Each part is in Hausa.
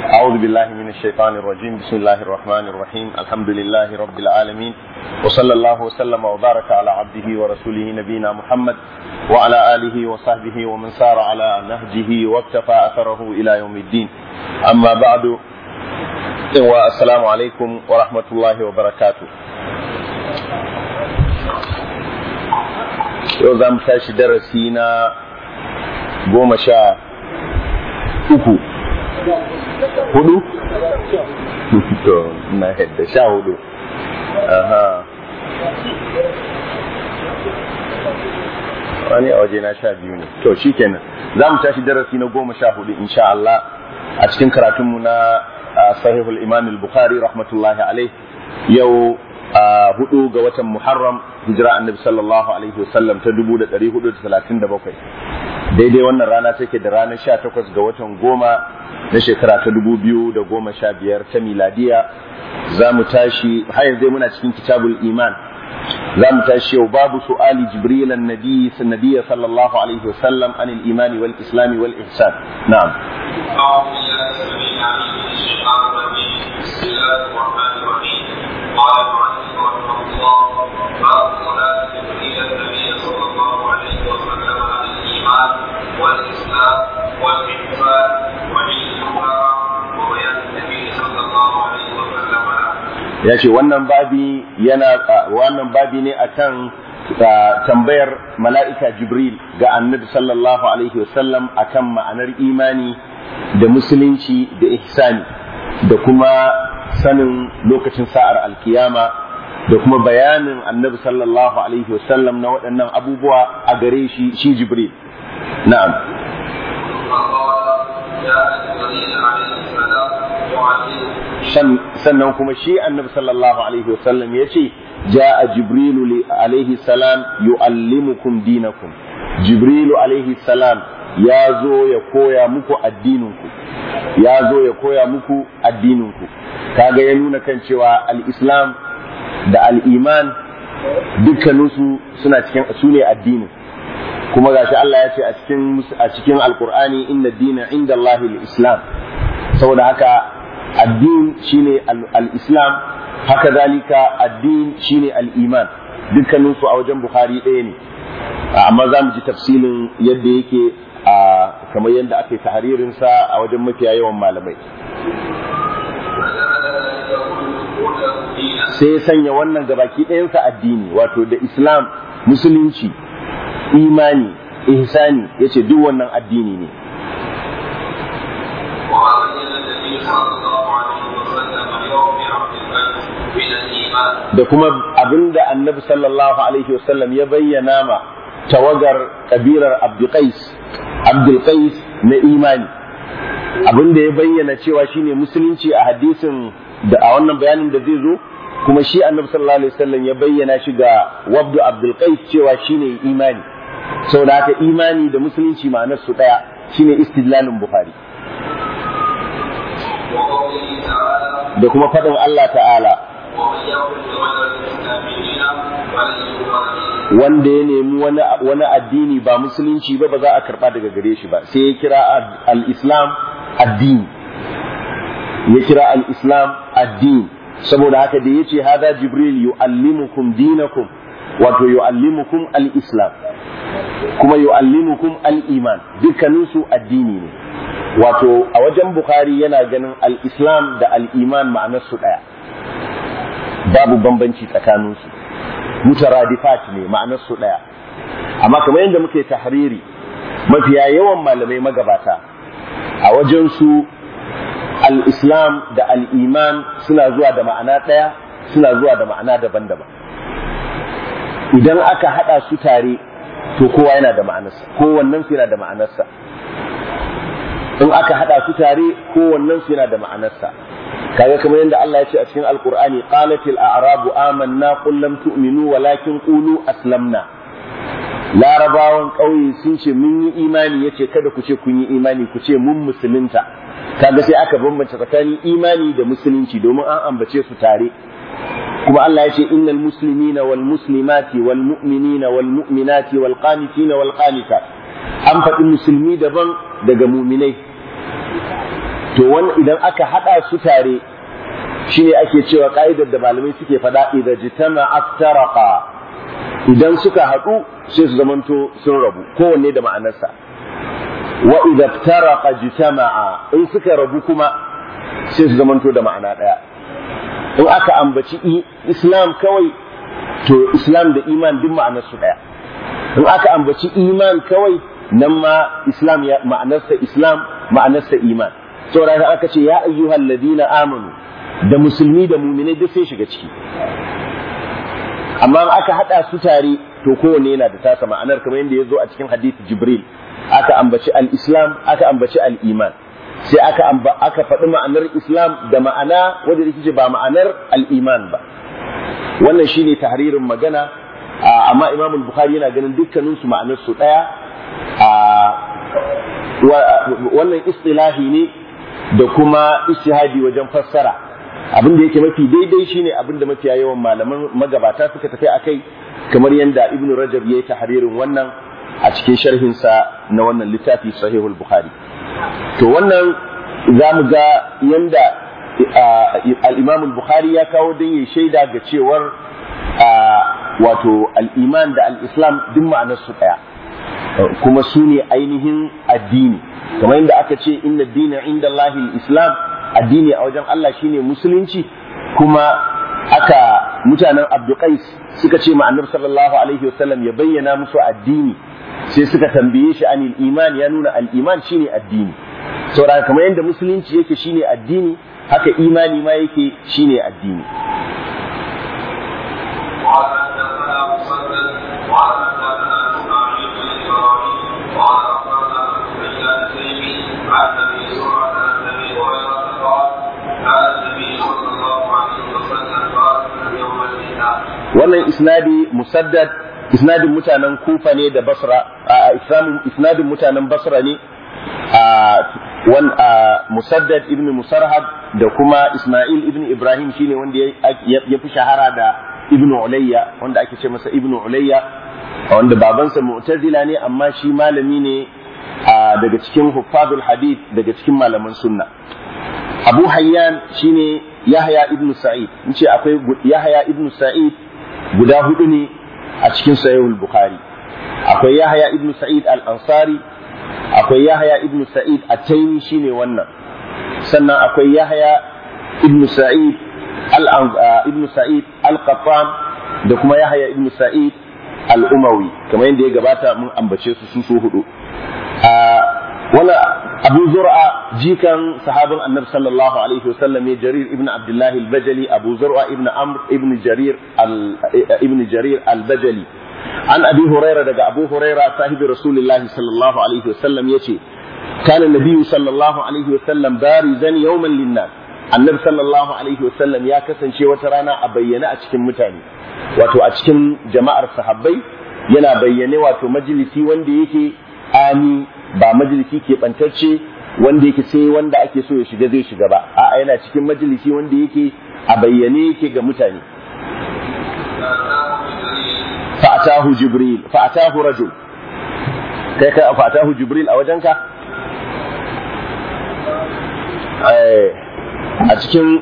أعوذ بالله من الشيطان الرجيم بسم الله الرحمن الرحيم الحمد لله رب العالمين وصلى الله وسلم وبارك على عبده ورسوله نبينا محمد وعلى آله وصحبه ومن سار على نهجه واكتفى أثره إلى يوم الدين أما بعد والسلام عليكم ورحمة الله وبركاته yau za mu tashi darasi na goma sha uku hudu? to na yadda sha hudu aha wani a waje na sha biyu ne to shi kenan za mu tashi darasi na goma sha hudu insha Allah a cikin karatunmu na sahihul imam al-bukhari rahmatullahi alaih yau a hudu ga watan Muharram hijira annabi sallallahu alaihi wasallam ta dubu da ɗari hudu da talatin da bakwai daidai wannan rana take da ranar sha takwas ga watan goma na shekara ta dubu biyu da goma sha biyar ta miladiya za mu tashi har yanzu muna cikin kitabul iman za mu tashi yau babu su'ali jibril annabi sanadiyya sallallahu alaihi wasallam an al-iman wal islam wal ihsan na'am بسم الله الرحمن الرحيم قال المؤلف رحمه الله باب صلاة جبريل النبي صلى الله عليه وسلم عن الإيمان والإسلام والإحسان وعلمها وبيان النبي صلى الله عليه وسلم ya ce wannan babi yana wannan babi ne akan tambayar mala'ika jibril ga annabi sallallahu alaihi wasallam akan ma'anar imani da musulunci da ihsani da kuma sanin lokacin sa'ar alkiyama da kuma bayanin annabi sallallahu alaihi wasallam na waɗannan abubuwa a gare shi shi jibril na'am sannan kuma shi annabi sallallahu alaihi wasallam ya ce ja'a jibrilu alaihi salam yu'allimukum dinakum jibrilu alaihi salam ya zo ya koya muku addininku ya zo ya koya muku addininku kaga ya nuna kan cewa al-islam da al-iman dukkaninsu suna cikin su ne addinin kuma gashi Allah ya ce a cikin a cikin alqur'ani inna dina inda Allah al-islam saboda haka addin shine al-islam haka zalika addin shine al-iman dukkaninsu a wajen bukhari ɗaya ne amma za mu ji tafsilin yadda yake a kamar yadda aka yi tahririnsa a wajen mafiya yawan malamai sai ya sanya wannan gabaki ɗayansa addini wato da islam musulunci imani ihsani ya ce duk wannan addini ne da kuma abinda annabi sallallahu alaihi wasallam ya bayyana ma tawagar kabilar abdulkais abdulkais na imani abinda ya bayyana cewa shine musulunci a hadisin da a wannan bayanin da zai zo kuma shi annabi sallallahu alaihi wasallam ya bayyana shi ga wabdu abdul qais cewa shine imani saboda haka imani da musulunci ma'anar su daya shine istidlalin bukhari da kuma fadin Allah ta'ala wanda ya nemi wani addini ba musulunci ba ba za a karba daga gare shi ba sai ya kira al-islam addini ya kira al-islam addini saboda haka da yace hada jibril yuallimukum dinakum wato yuallimukum al-islam kuma yuallimukum al-iman dukkanin su addini ne wato a wajen bukhari yana ganin al-islam da al-iman ma'anar su daya babu bambanci tsakanin su mutaradifat ne ma'anar su daya amma kamar yadda muke tahriri mafiya yawan malamai magabata a wajen su al-islam da al-iman suna zuwa da ma'ana ɗaya suna zuwa da ma'ana daban-daban idan aka haɗa su tare to kowa yana da ma'anarsa kowannen su yana da ma'anarsa in aka haɗa su tare kowannen su yana da ma'anarsa kaga kamar yadda Allah ya ce a cikin alqur'ani qalatil a'rabu amanna qul lam tu'minu walakin qulu aslamna larabawan ƙauye sun ce mun yi imani yace kada ku ce kun yi imani ku ce mun musulunta kaga sai aka bambance tsakanin imani da musulunci domin an ambace su tare kuma Allah ya ce innal muslimina wal muslimati wal mu'minina wal mu'minati wal qanitina wal qanitat an faɗi musulmi daban daga muminai to wani idan aka hada su tare shine ake cewa ka'idar da malamai suke faɗa idan jitama aftaraqa idan suka haɗu sai su zamanto sun rabu kowanne da ma'anarsa wa idza iftaraqa jitama'a in suka rabu kuma sai su zamanto da ma'ana ɗaya in aka ambaci islam kawai to islam da iman duk ma'anarsu ɗaya in aka ambaci iman kawai nan ma islam ya ma'anarsa islam ma'anarsa iman saboda aka ce ya ayyuhal ladina amanu da musulmi da muminai duk sai shiga ciki amma aka hada su tare to kowanne yana da tasa ma'anar kamar yadda ya zo a cikin hadith jibril aka ambaci al-islam aka ambaci al-iman sai aka amba aka faɗi ma'anar islam da ma'ana wanda yake ba ma'anar al-iman ba wannan shine tahririn magana amma imam al-bukhari yana ganin dukkanin su ma'anar su daya wannan istilahi ne da kuma istihadi wajen fassara abin da yake mafi daidai shine abin da mafiya yawan malaman magabata suka tafi akai kamar yadda ibnu rajab ya yi tahririn wannan a cikin sharhinsa na wannan littafi sahihul bukhari to wannan za mu ga yanda al-imam bukhari ya kawo don yi shaida ga cewar wato al-iman da al-islam duk ma'anar su daya kuma su ne ainihin addini kamar yadda aka ce inna dina inda Allahil islam addini a wajen Allah shine musulunci kuma aka mutanen abduqais suka ce ma annabi sallallahu alaihi wasallam ya bayyana musu addini sai suka tambaye shi anil iman ya nuna al iman shine addini saboda kamar yadda musulunci yake shine addini haka imani ma yake shine addini wannan isnadi musaddad isnadin mutanen kufa ne da basra a isnadin mutanen basra ne a wan musaddad ibn musarhad da kuma isma'il ibn ibrahim shine wanda ya fi shahara da ibn ulayya wanda ake ce masa ibn ulayya wanda babansa mu'tazila ne amma shi malami ne daga cikin huffazul hadith daga cikin malaman sunna abu hayyan shine yahya ibn sa'id in ce akwai yahya ibn sa'id guda hudu ne a cikin sahihul bukhari akwai yahya ibn sa'id al-ansari akwai yahya ibn sa'id at-taymi shine wannan sannan akwai yahya ibn sa'id ibn sa'id al-qattan da kuma yahya ibn sa'id al-umawi kamar yadda ya gabata mun ambace su su so hudu wala abu zur'a jikan sahabin annabi sallallahu alaihi wasallam ne jarir ibn abdullah al-bajali abu zur'a ibn amr ibn jarir ibn jarir al-bajali an abi huraira daga abu huraira sahibi rasulullah sallallahu alaihi wasallam yace kana nabiyyu sallallahu alaihi wasallam barizan yawman linnas annabi sallallahu alaihi wasallam ya kasance wata rana a bayyane a cikin mutane wato a cikin jama'ar sahabbai yana bayyane wato majalisi wanda yake ami ba majalisi ke bantacce wanda yake sai wanda ake so ya shiga zai shiga ba a yana cikin majalisi wanda yake a bayyane yake ga mutane fa'atahu jibril fa'atahu rajul kai ka fa'atahu jibril a wajenka a cikin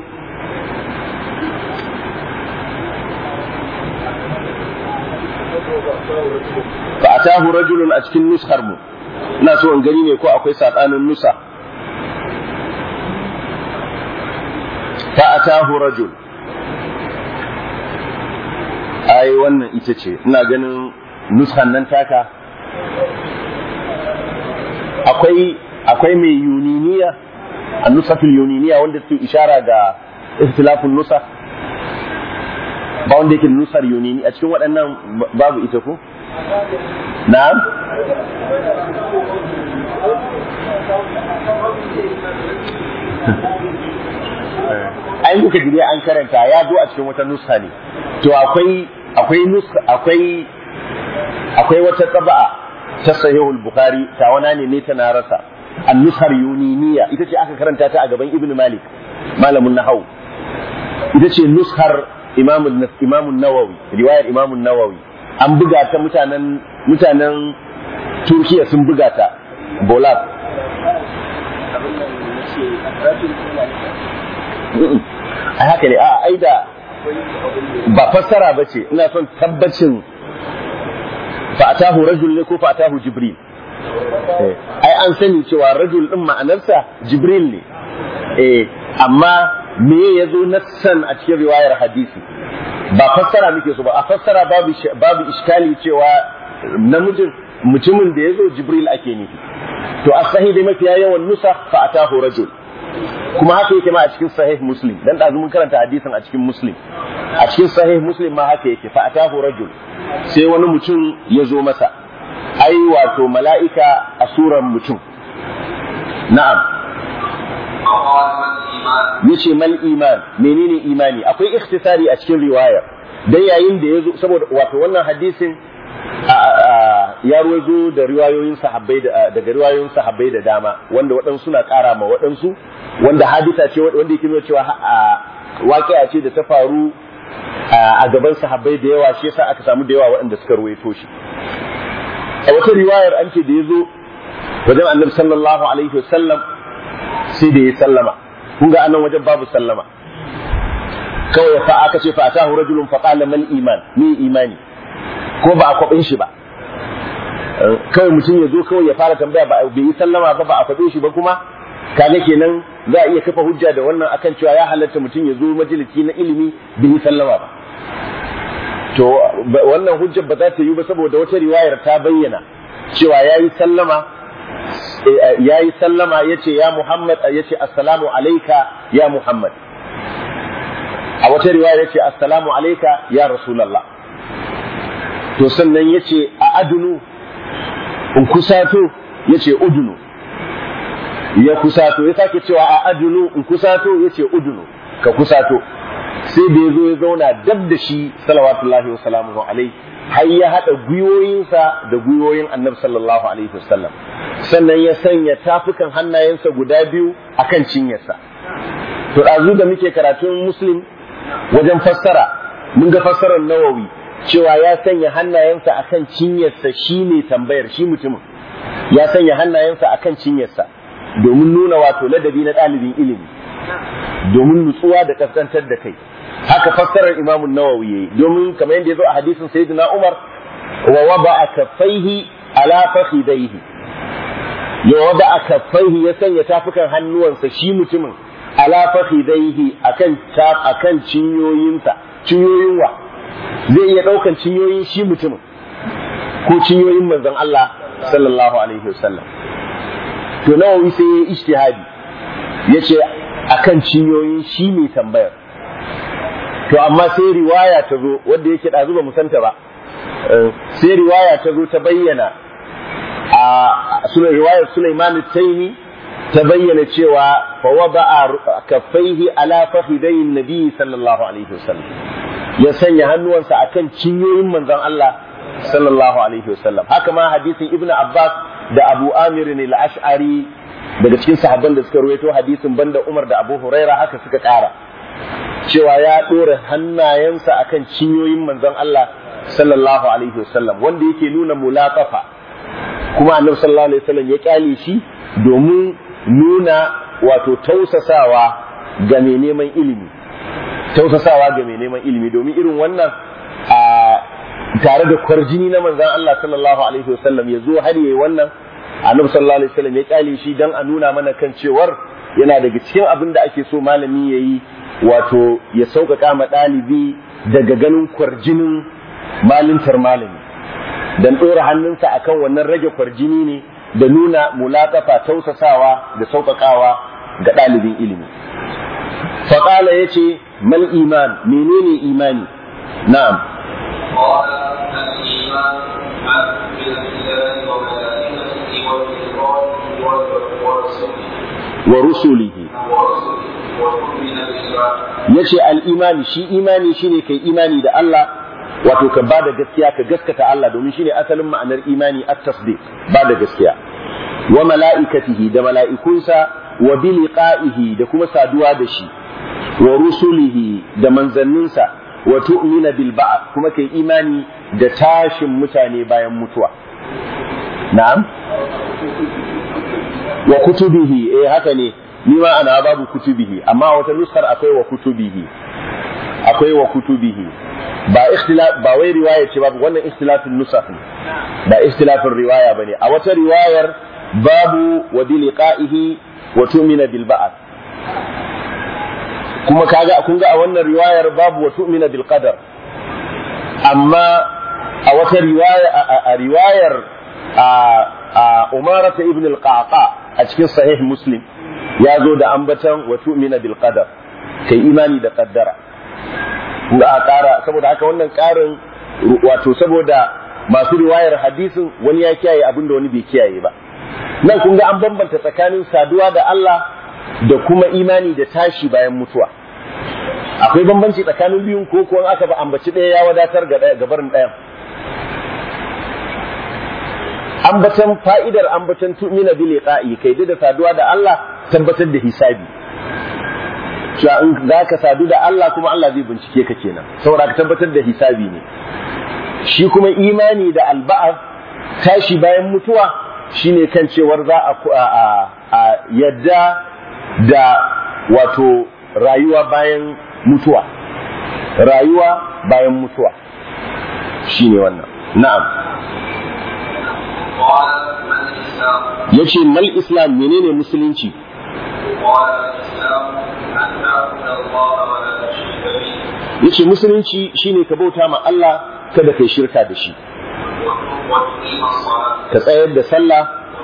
fa'atahu rajulun a cikin nuskar mu ina so in gani ne ko akwai saɓanin nusa fa'atahu rajul ai wannan ita ce ina ganin nuskan nan taka akwai akwai mai yuniniya a nusatul yuniniya wanda su ishara ga ikhtilafun nusa ba wanda yake nusar yunini a cikin waɗannan babu ita ko na'am ai muka ji an karanta ya zo a cikin wata nusa ne to akwai akwai nusa akwai akwai wata taba'a ta sahihul bukhari ta wana ne ne ta na rasa an-nusar yuniniya ita ce aka karanta ta a gaban ibnu malik malamin nahau ita ce nushar imam imam nawawi riwayar imam nawawi an buga ta mutanen mutanen turkiya sun buga ta bolab a haka ne a ai da ba fassara ba ce ina son tabbacin fa'atahu rajul ne ko fa'atahu jibril ai an sani cewa rajul din ma'anarsa jibril ne eh amma me ya zo nassan a cikin riwayar hadisi ba fassara muke so ba a fassara babu babu iskali cewa namijin mutumin da ya zo jibril ake nufi to a sahi dai mafiya yawan nusa fa'atahu rajul kuma haka yake ma a cikin sahih muslim dan da mun karanta hadisin a cikin muslim a cikin sahih muslim ma haka yake fa atahu rajul sai wani mutum ya zo masa ai wato mala'ika a suran mutum na'am yace mal iman menene imani akwai ikhtisari a cikin riwayar dan yayin da ya zo saboda wato wannan hadisin ya ruwazo da riwayoyin sahabbai daga riwayoyin sahabbai da dama wanda waɗansu suna ƙara ma waɗansu wanda hadisa ce wanda yake nuna cewa waƙiya ce da ta faru a gaban sahabbai da yawa shi yasa aka samu da yawa waɗanda suka ruwaito shi a wata riwayar an ce da ya zo wajen annabi sallallahu alaihi wasallam sai da ya sallama kun ga anan wajen babu sallama kawai fa aka ce fa atahu rajulun fa qala mal iman ni imani ko ba a kwaɓin shi ba kawai mutum ya zo kawai ya fara tambaya ba bai yi sallama ba ba a kwaɓe shi ba kuma kaga kenan za a iya kafa hujja da wannan akan cewa ya halatta mutum ya zo majalisi na ilimi bai yi sallama ba to wannan hujjar ba za ta yi ba saboda wata riwayar ta bayyana cewa ya yi sallama ya yi sallama ya ce ya Muhammad ya ce assalamu alaika ya Muhammad a wata riwayar ya ce assalamu alaika ya Rasulallah to sannan ya ce a adunu in kusato ya ce udunu ya kusato ya sake cewa a adunu in kusato ya ce udunu ka kusato sai da ya zo ya zauna dab da shi salawatullahi wa salamuhu alai har ya haɗa gwiwoyinsa da gwiwoyin annabi sallallahu alaihi wasallam sannan ya sanya tafukan hannayensa guda biyu akan cinyarsa to ɗazu da muke karatun muslim wajen fassara mun ga fassarar nawawi cewa ya sanya hannayensa akan cinyarsa shine tambayar shi mutumin ya sanya hannayensa akan cinyarsa domin nuna wato ladabi na ɗalibin ilimi domin nutsuwa da kaskantar da kai haka fassarar imamun nawawi yayi domin kamar yadda ya zo a hadisin sayyidina umar wa wada'a kaffaihi ala fakhidaihi ya wada'a kaffaihi ya sanya tafukan hannuwansa shi mutumin ala fakhidaihi akan akan cinyoyinsa cinyoyin wa zai iya ɗaukan cinyoyin shi mutumin ko cinyoyin manzon Allah sallallahu alaihi wasallam to nawawi sai ya ijtihadi yace akan cinyoyin shi mai tambayar to amma sai riwaya ta zo wanda yake ɗazu ba musanta ba sai riwaya ta zo ta bayyana a sunan riwayar Sulaiman Taimi ta bayyana cewa fa wada'a kaffaihi ala fakhidayin nabi sallallahu alaihi wasallam ya sanya hannuwansa akan cinyoyin manzon Allah sallallahu alaihi wasallam haka ma hadisin Ibn Abbas da Abu Amir al-Ash'ari daga cikin sahabban da suka ruwaito hadisin banda Umar da Abu Huraira haka suka ƙara cewa ya ɗora hannayensa akan cinyoyin manzon Allah sallallahu alaihi wasallam wanda yake nuna mulaqafa kuma annabi sallallahu alaihi wasallam ya kyale shi domin nuna wato tausasawa ga mai neman ilimi tausasawa ga mai neman ilimi domin irin wannan a tare da kwarjini na manzon Allah sallallahu alaihi wasallam ya zo har yayi wannan annabi sallallahu alaihi wasallam ya kyale shi dan a nuna mana kan cewar yana daga cikin abin da ake so malami yayi wato ya sauƙaƙa ma ɗalibi daga ganin kwarjinin malintar malami dan ɗora hannunsa akan wannan rage kwarjini ne da nuna mulaƙafa tausasawa da sauƙaƙawa ga ɗalibin ilimi faƙala ya ce mal iman menene imani na'am wa rusulihi ya ce al'imani shi imani shine kai imani da Allah wato ka ba da gaskiya ka gaskata Allah domin shine asalin ma'anar imani at tasdiq ba da gaskiya wa mala'ikatihi da mala'ikunsa wa bi liqa'ihi da kuma saduwa da shi wa rusulihi da manzanninsa wa tu'mina bil ba'th kuma kai imani da tashin mutane bayan mutuwa na'am wa kutubihi eh haka ne ni ma ana babu kutubihi amma wata nuskar akwai wa kutubihi akwai wa kutubihi ba ikhtilaf ba wai riwaya ce babu wannan ikhtilafin nusakh ne ba ikhtilafin riwaya bane a wata riwayar babu wa bi liqa'ihi wa tu'mina bil ba'th kuma kaga kun ga a wannan riwayar babu wa tu'mina bil qadar amma a wata riwaya a riwayar a umarata ibn al-qaqa a cikin sahih muslim ya zo da ambatan wa tu'mina bil qadar kai imani da qaddara ga a ƙara saboda haka wannan ƙarin wato saboda masu riwayar hadisin wani ya kiyaye abin da wani bai kiyaye ba nan kun ga an bambanta tsakanin saduwa da Allah da kuma imani da tashi bayan mutuwa akwai bambanci tsakanin biyun ko ko aka ba ambaci ɗaya ya wadatar ga gabarin ɗayan ambatan fa'idar ambatan tu'mina bi liqa'i kai da saduwa da Allah tabbatar da hisabi cewa in za ka sadu da Allah kuma Allah zai bincike ka kenan saboda ka tabbatar da hisabi ne shi kuma imani da alba'ar tashi bayan mutuwa shine kan cewar za a yadda da wato rayuwa bayan mutuwa rayuwa bayan mutuwa shine wannan na'am ya ce mal islam menene musulunci ya ce musulunci shine ka bauta ma Allah kada kai shirka da shi ka tsayar da sallah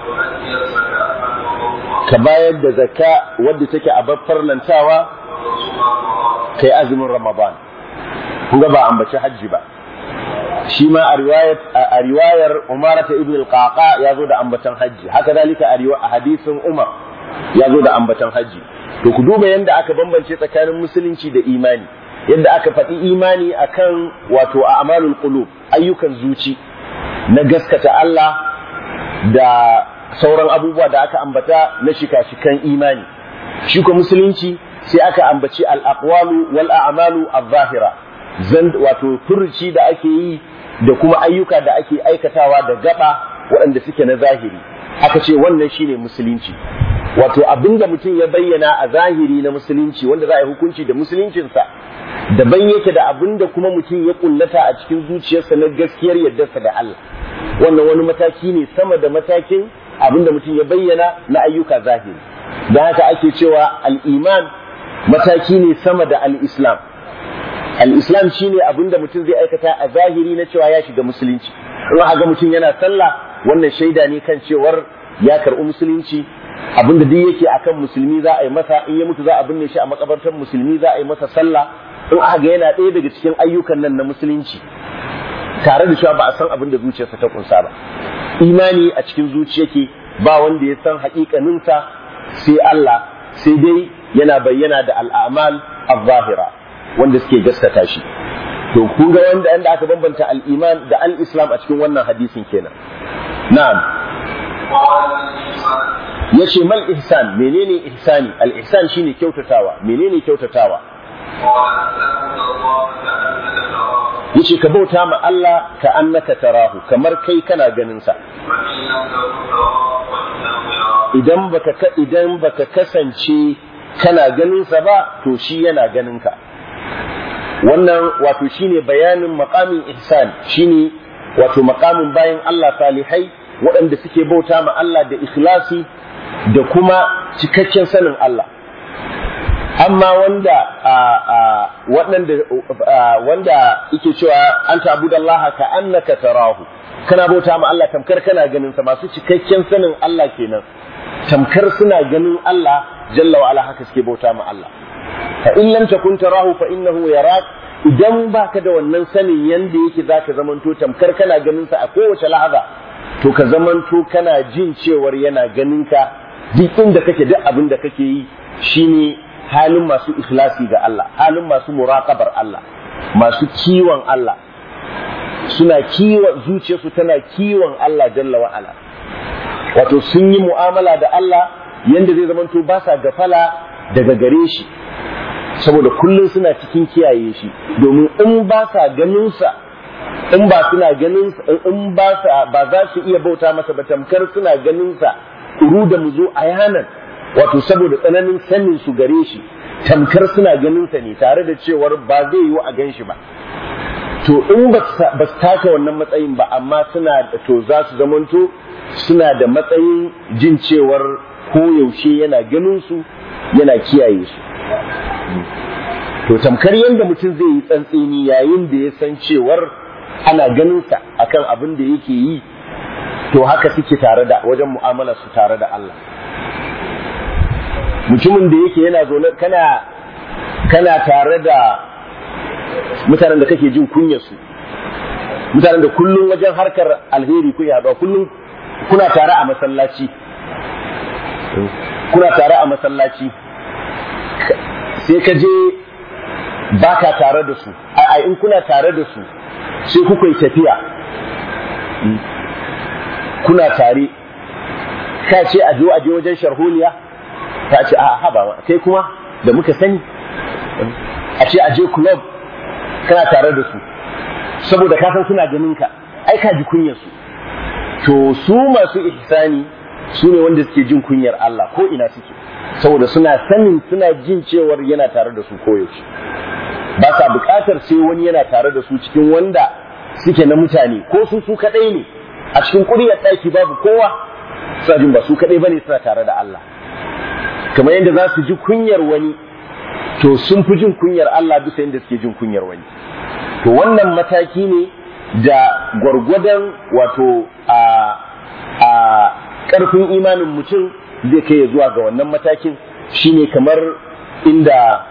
ka bayar da zakka wadda take a farlantawa kai azumin ramadan kun ga ba ambaci hajji ba shi ma a riwayar Umar ta Ibn al-Qaqa ya zo da ambatan hajji haka zalika a hadisin Umar ya zo da ambatan hajji to ku duba yadda aka bambance tsakanin musulunci da imani yadda aka faɗi imani akan wato a amalul qulub ayyukan zuci na gaskata Allah da sauran abubuwa da aka ambata na shika-shikan imani shi ko musulunci sai aka ambaci al-aqwalu wal a'malu adh-dhahira zan wato furuci da ake yi da kuma ayyuka da ake aikatawa da gaba waɗanda suke na zahiri aka ce wannan shine musulunci wato abinda mutum ya bayyana a zahiri na musulunci wanda za a yi hukunci da musuluncinsa daban yake da abinda kuma mutum ya kullata a cikin zuciyarsa na gaskiyar yardarsa da Allah wannan wani mataki ne sama da matakin abinda mutum ya bayyana na ayyuka zahiri don haka ake cewa al-iman mataki ne sama da al-islam al-islam shine abinda mutum zai aikata a zahiri na cewa ya shiga musulunci in ga mutum yana sallah wannan shaida ne kan cewar ya karɓi musulunci abinda duk yake akan musulmi za a yi masa in ya mutu za a binne shi a makabartar musulmi za a yi masa sallah in aka ga yana ɗaya daga cikin ayyukan nan na musulunci tare da cewa ba a san abin da zuciyarsa ta kunsa ba imani a cikin zuciyake ba wanda ya san haƙiƙaninsa sai Allah sai dai yana bayyana da al'amal al-zahira wanda suke gaskata shi to kun ga wanda yanda aka bambanta al-iman da al-islam a cikin wannan hadisin kenan na'am yace mal ihsan menene ihsani al-ihsan shine kyautatawa menene kyautatawa yace ka bauta ma Allah ka annaka tarahu kamar kai kana ganin sa idan baka idan baka kasance kana ganin sa ba to shi yana ganin ka wannan wato shine bayanin maqamin ihsan shine wato maqamin bayan Allah salihai waɗanda suke bauta ma Allah da ikhlasi da kuma cikakken sanin Allah amma wanda waɗanda wanda yake cewa an ta'budallaha ka annaka tarahu kana bauta ma Allah tamkar kana ganin sa masu cikakken sanin Allah kenan tamkar suna ganin Allah jalla wa ala haka suke bauta ma Allah fa in lam takun tarahu fa innahu yarak idan baka da wannan sanin yanda yake zaka zamanto tamkar kana ganin sa a kowace lahaza to ka zamanto kana jin cewar yana ganin ka duk inda kake duk abin da kake yi shine halin masu ikhlasi ga Allah halin masu muraqabar Allah masu kiwon Allah suna kiwon zuciyarsu tana kiwon Allah jalla wa ala wato sun yi mu'amala da Allah yanda zai zamanto ba sa gafala daga gare shi saboda kullum suna cikin kiyaye shi domin in ba sa ganin sa in ba suna ganin in ba sa ba za su iya bauta masa ba tamkar suna ganin sa uru da mu zo a yanan wato saboda tsananin sanin su gare shi tamkar suna ganin sa ne tare da cewar ba zai yiwu a gan shi ba to in ba su taka wannan matsayin ba amma suna to za su zamanto suna da matsayin jin cewar koyaushe yana ganin su yana kiyaye su to tamkar yadda mutum zai yi tsantseni yayin da ya san cewar ana ganinsa akan abin da yake yi to haka suke tare da wajen mu'amalar su tare da Allah mutumin da yake yana zaune kana kana tare da mutanen da kake jin kunyarsu mutanen da kullum wajen harkar alheri ku yaɗuwa kullum kuna tare a masallaci kuna tare a masallaci sai ka je baka tare da su a in kuna tare da su sai kuka yi tafiya kuna tare ka ce a zo a je wajen sharholiya ta ce a haba kai kuma da muka sani a ce a je club kana tare da su saboda ka san suna ganin ka ai ka ji kunyar su to su masu ihsani su ne wanda suke jin kunyar Allah ko ina suke saboda suna sanin suna jin cewar yana tare da su koyaushe ba sa buƙatar sai wani yana tare da su cikin wanda suke na mutane ko su su kaɗai ne a cikin ƙuryar ɗaki babu kowa suna jin ba su kaɗai bane suna tare da Allah kamar yadda za su ji kunyar wani to sun fi jin kunyar Allah bisa yadda suke jin kunyar wani to wannan mataki ne da gwargwadon wato a a ƙarfin imanin mutum zai kai ya zuwa ga wannan matakin shine kamar inda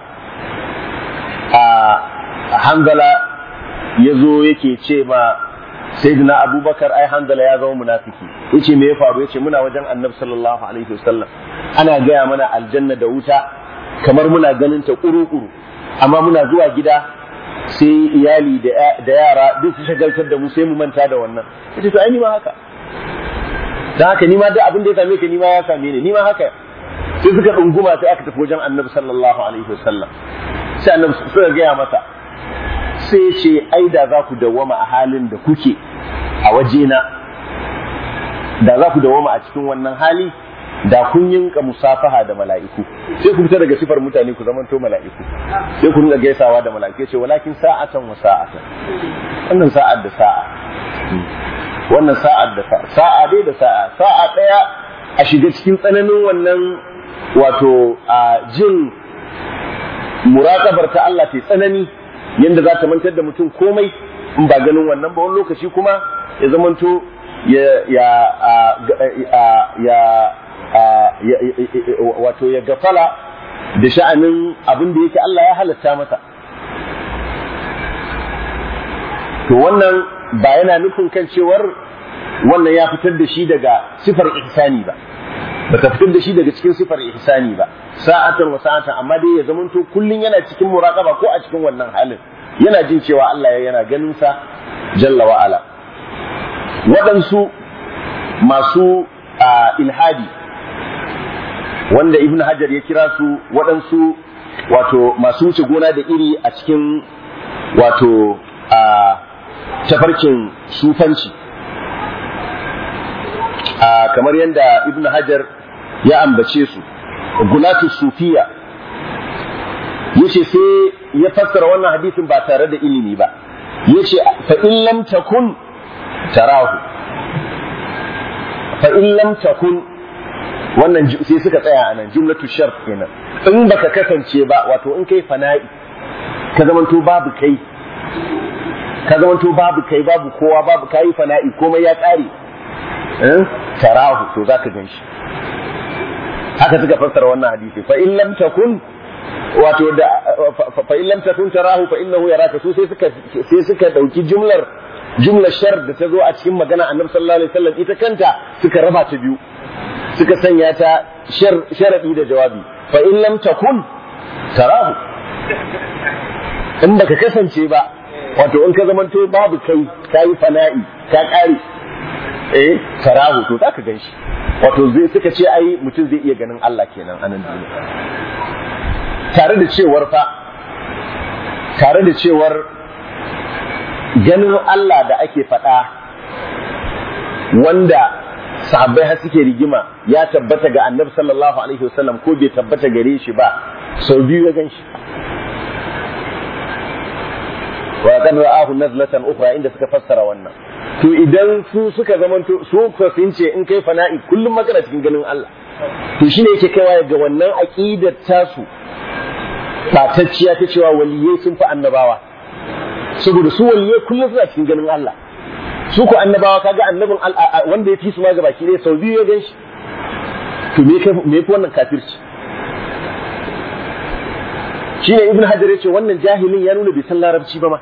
a hanzala ya zo yake ce ma sayyidina abubakar ai hanzala ya zama munafiki yace me ya faru yace muna wajen annabi sallallahu alaihi wasallam ana gaya mana aljanna da wuta kamar muna ganin ta kuru-kuru amma muna zuwa gida sai iyali da yara duk su shagaltar da mu sai mu manta da wannan yace to ai ni ma haka dan haka ni ma duk abin da ya same ka ni ma ya same ni ni ma haka sai suka dunguma sai aka tafi wajen annabi sallallahu alaihi wasallam sai annabi suka gaya masa sai ce ai da za ku dawwama a halin da kuke a wajena da za ku dawwama a cikin wannan hali da kun yinka musafaha da mala'iku sai ku fita daga sifar mutane ku zamanto mala'iku sai ku rinka gaisawa da mala'iku ce walakin sa'atan wa sa'atan wannan sa'ar da sa'a wannan sa'ar da sa'a sa'a dai da sa'a sa'a daya a shiga cikin tsananin wannan wato a jin muraƙabar ta Allah ta tsanani yanda za ta mantar da mutum komai in ba ganin wannan ba wani lokaci kuma ya zamanto ya ya ya wato ya gafala da sha'anin abin da yake Allah ya halatta masa to wannan ba yana nufin kan cewar wannan ya fitar da shi daga sifar ihsani ba ba ta fitar da shi daga cikin sifar ihsani ba sa'atan wa sa'atan amma dai ya zamanto kullun yana cikin muraqaba ko a cikin wannan halin yana jin cewa Allah yana ganin sa jalla wa ala waɗansu masu ilhadi wanda ibn hajar ya kira su waɗansu wato masu wuce gona da iri a cikin wato a tafarkin sufanci a kamar yadda ibn hajar ya ambace su gulatu sufiya yace sai ya fassara wannan hadisin ba tare da ilimi ba yace fa in lam takun tarahu fa in lam takun wannan sai suka tsaya a nan jumlatu shart kenan in baka kasance ba wato in kai fana'i ka zamanto babu kai ka zamanto babu kai babu kowa babu kai fana'i komai ya tsare eh tarahu to zaka ganshi haka suka fassara wannan hadisi fa in lam takun wato da fa in lam takun tarahu fa innahu yaraka su sai suka sai suka dauki jumlar jumlar shar da ta zo a cikin magana annabi sallallahu alaihi wasallam ita kanta suka raba ta biyu suka sanya ta sharadi da jawabi fa in lam takun tarahu in baka kasance ba wato in ka zamanto babu kai kayi fana'i ka kare eh tarahu to zaka ganshi wato zai suka ce ai mutum zai iya ganin Allah kenan a nan duniya tare da cewar fa tare da cewar ganin Allah da ake faɗa wanda sahabbai har suke rigima ya tabbata ga annabi sallallahu alaihi wasallam ko bai tabbata gare shi ba sau biyu ya gan shi wa kan ra'ahu nazlatan ukhra inda suka fassara wannan to idan su suka zamanto su ko sun ce in kai fana'i kullum magana cikin ganin Allah to shine yake kaiwa ga wannan aqidar tasu batacciya ta cewa waliyai sun fi annabawa saboda su waliyai kullum suna cikin ganin Allah su ko annabawa kaga annabin wanda ya fi su ma gaba ki ne sau biyu ya gan shi to me kai me fi wannan kafirci shine ibn hajar yace wannan jahilin ya nuna bai san larabci ba ma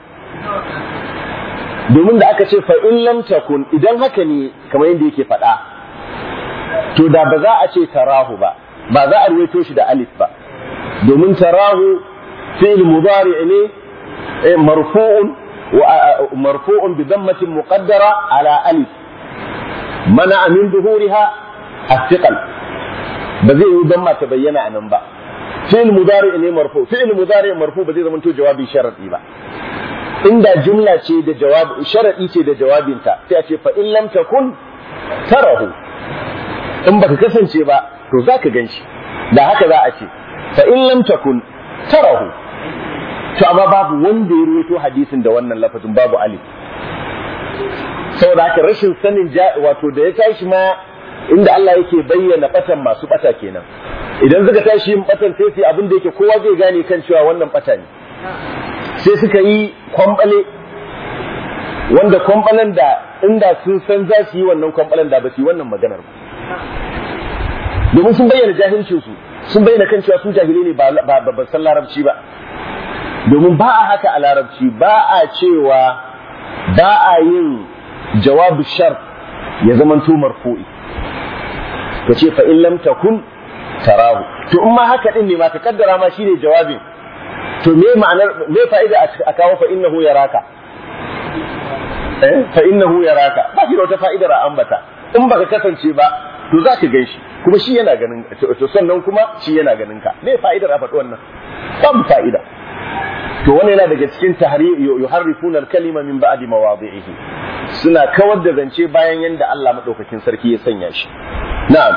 domin da aka ce fa in lam takun idan haka ne kamar yadda yake faɗa to da ba za a ce tarahu ba ba za a ruwaito shi da alif ba domin tarahu fi'il mudari ne marfu'un مرفوع بضمة مقدرة على ألف منع من ظهورها الثقل بزي ضمة تبين عن با فعل مضارع ne مرفوع فعل مضارع مرفوع بزي زمان تو جوابي شرطي ba inda jumla ce da jawabi sharadi ce da jawabinta sai a ce fa in lam takun tarahu in baka kasance ba to zaka ganshi da haka za a ce fa in lam takun tarahu to amma babu wanda ya ruwaito hadisin da wannan lafazin babu alif saboda haka rashin sanin wato da ya tashi ma inda Allah yake bayyana batan masu bata kenan idan suka tashi yin batan sai su abin da yake kowa zai gane kan cewa wannan bata ne sai suka yi kwambale wanda kwambalen da inda sun san za su yi wannan kwambalen da ba su yi wannan maganar ba domin sun bayyana jahilcinsu sun bayyana kan cewa su jahilai ne ba ba san larabci ba domin ba a haka a larabci ba a cewa ba a yin jawabu shar ya zamanto marfu'i ka ce fa in lam takun tarahu to in ma haka din ne ma ka kaddara ma shine jawabin to me ma'anar me fa'ida a kawo fa innahu yaraka eh fa innahu yaraka ba shi da wata fa'idar a ambata in baka kasance ba to za ka gan shi kuma shi yana ganin to sannan kuma shi yana ganin ka me fa'idar a faɗi wannan babu fa'ida to wannan yana daga cikin yuharrifuna al-kalima min ba'di mawadhi'ihi suna kawar da zance bayan yanda Allah madaukakin sarki ya sanya shi na'am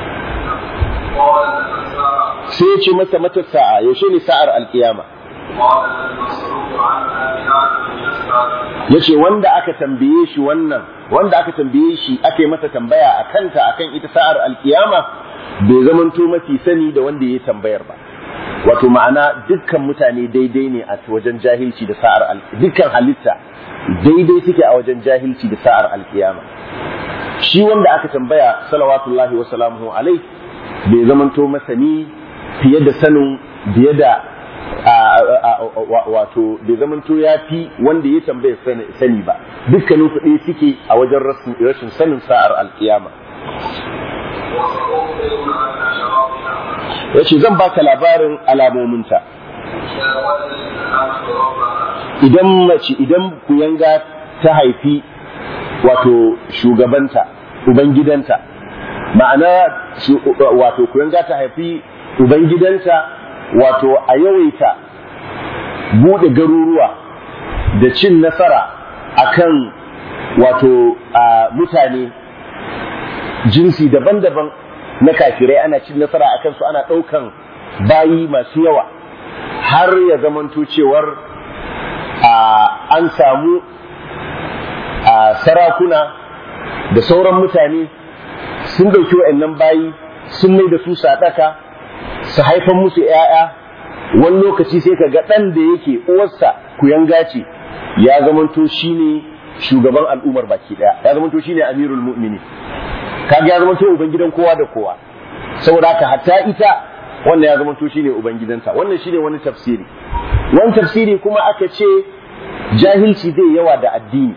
sai ya ce masa mata sa'a yaushe ne sa'ar alkiyama ya ce wanda aka tambaye shi wannan wanda aka tambaye shi aka yi masa tambaya a kanta akan ita sa'ar alkiyama bai zamanto mafi sani da wanda ya tambayar ba wato ma'ana dukkan mutane daidai ne a wajen jahilci da sa'ar dukkan halitta daidai suke a wajen jahilci da sa'ar alkiyama shi wanda aka tambaya salawatullahi wa salamuhu alai bai zamanto masani fiye da sanin biye da wato bai zamanto ya fi wanda ya tambaya sani ba dukkanin su ɗaya suke a wajen rashin sanin sa'ar alkiyama ya ce zan baka labarin alamominta idan mace idan kuyanga ta haifi wato shugabanta ubangidanta ma'ana wato kuyanga ta haifi ubangidanta wato a yawaita buɗe garuruwa da cin nasara akan wato mutane jinsi daban-daban na kafirai ana cin nasara a kansu ana ɗaukan bayi masu yawa har ya zamanto cewar an samu sarakuna da sauran mutane sun ɗauki wa'annan bayi sun mai da su sadaka su haifan musu ‘ya'ya wani lokaci sai ka ga ɗan da yake uwarsa kuyanga ce ya zamanto shine shugaban al'ummar baki ɗaya ya zamanto shine amirul mu'mini kaga ya zama to ubangidan kowa da kowa saboda haka hatta ita wannan ya zama to shine ubangidanta wannan shine wani tafsiri wani tafsiri kuma aka ce jahilci zai yawa da addini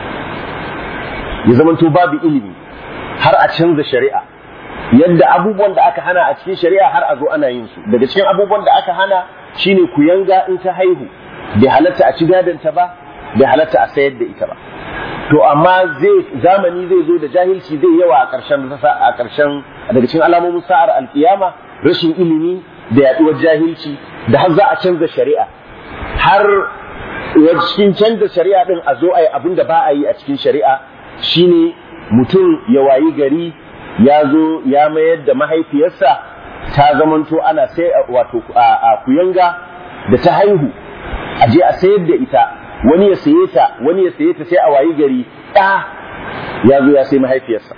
ya zama to babu ilimi har a canza shari'a yadda abubuwan da aka hana a cikin shari'a har a zo ana yin su daga cikin abubuwan da aka hana shine ku yanga in ta haihu bai halatta a ci gadonta ba bai halatta a sayar da ita ba to amma zai zamani zai zo da jahilci zai yawa a ƙarshen a ƙarshen daga cikin alamomin sa'ar alkiyama rashin ilimi da yaduwar jahilci da har za a canza shari'a har cikin canza shari'a din a zo a yi abin da ba a yi a cikin shari'a shine mutum ya wayi gari ya zo ya mayar da mahaifiyarsa ta zamanto ana sai wato a kuyanga da ta haihu a je a sayar da ita wani ya saye ta wani ya saye ta sai a wayi gari ɗa ya zo ya sai mahaifiyarsa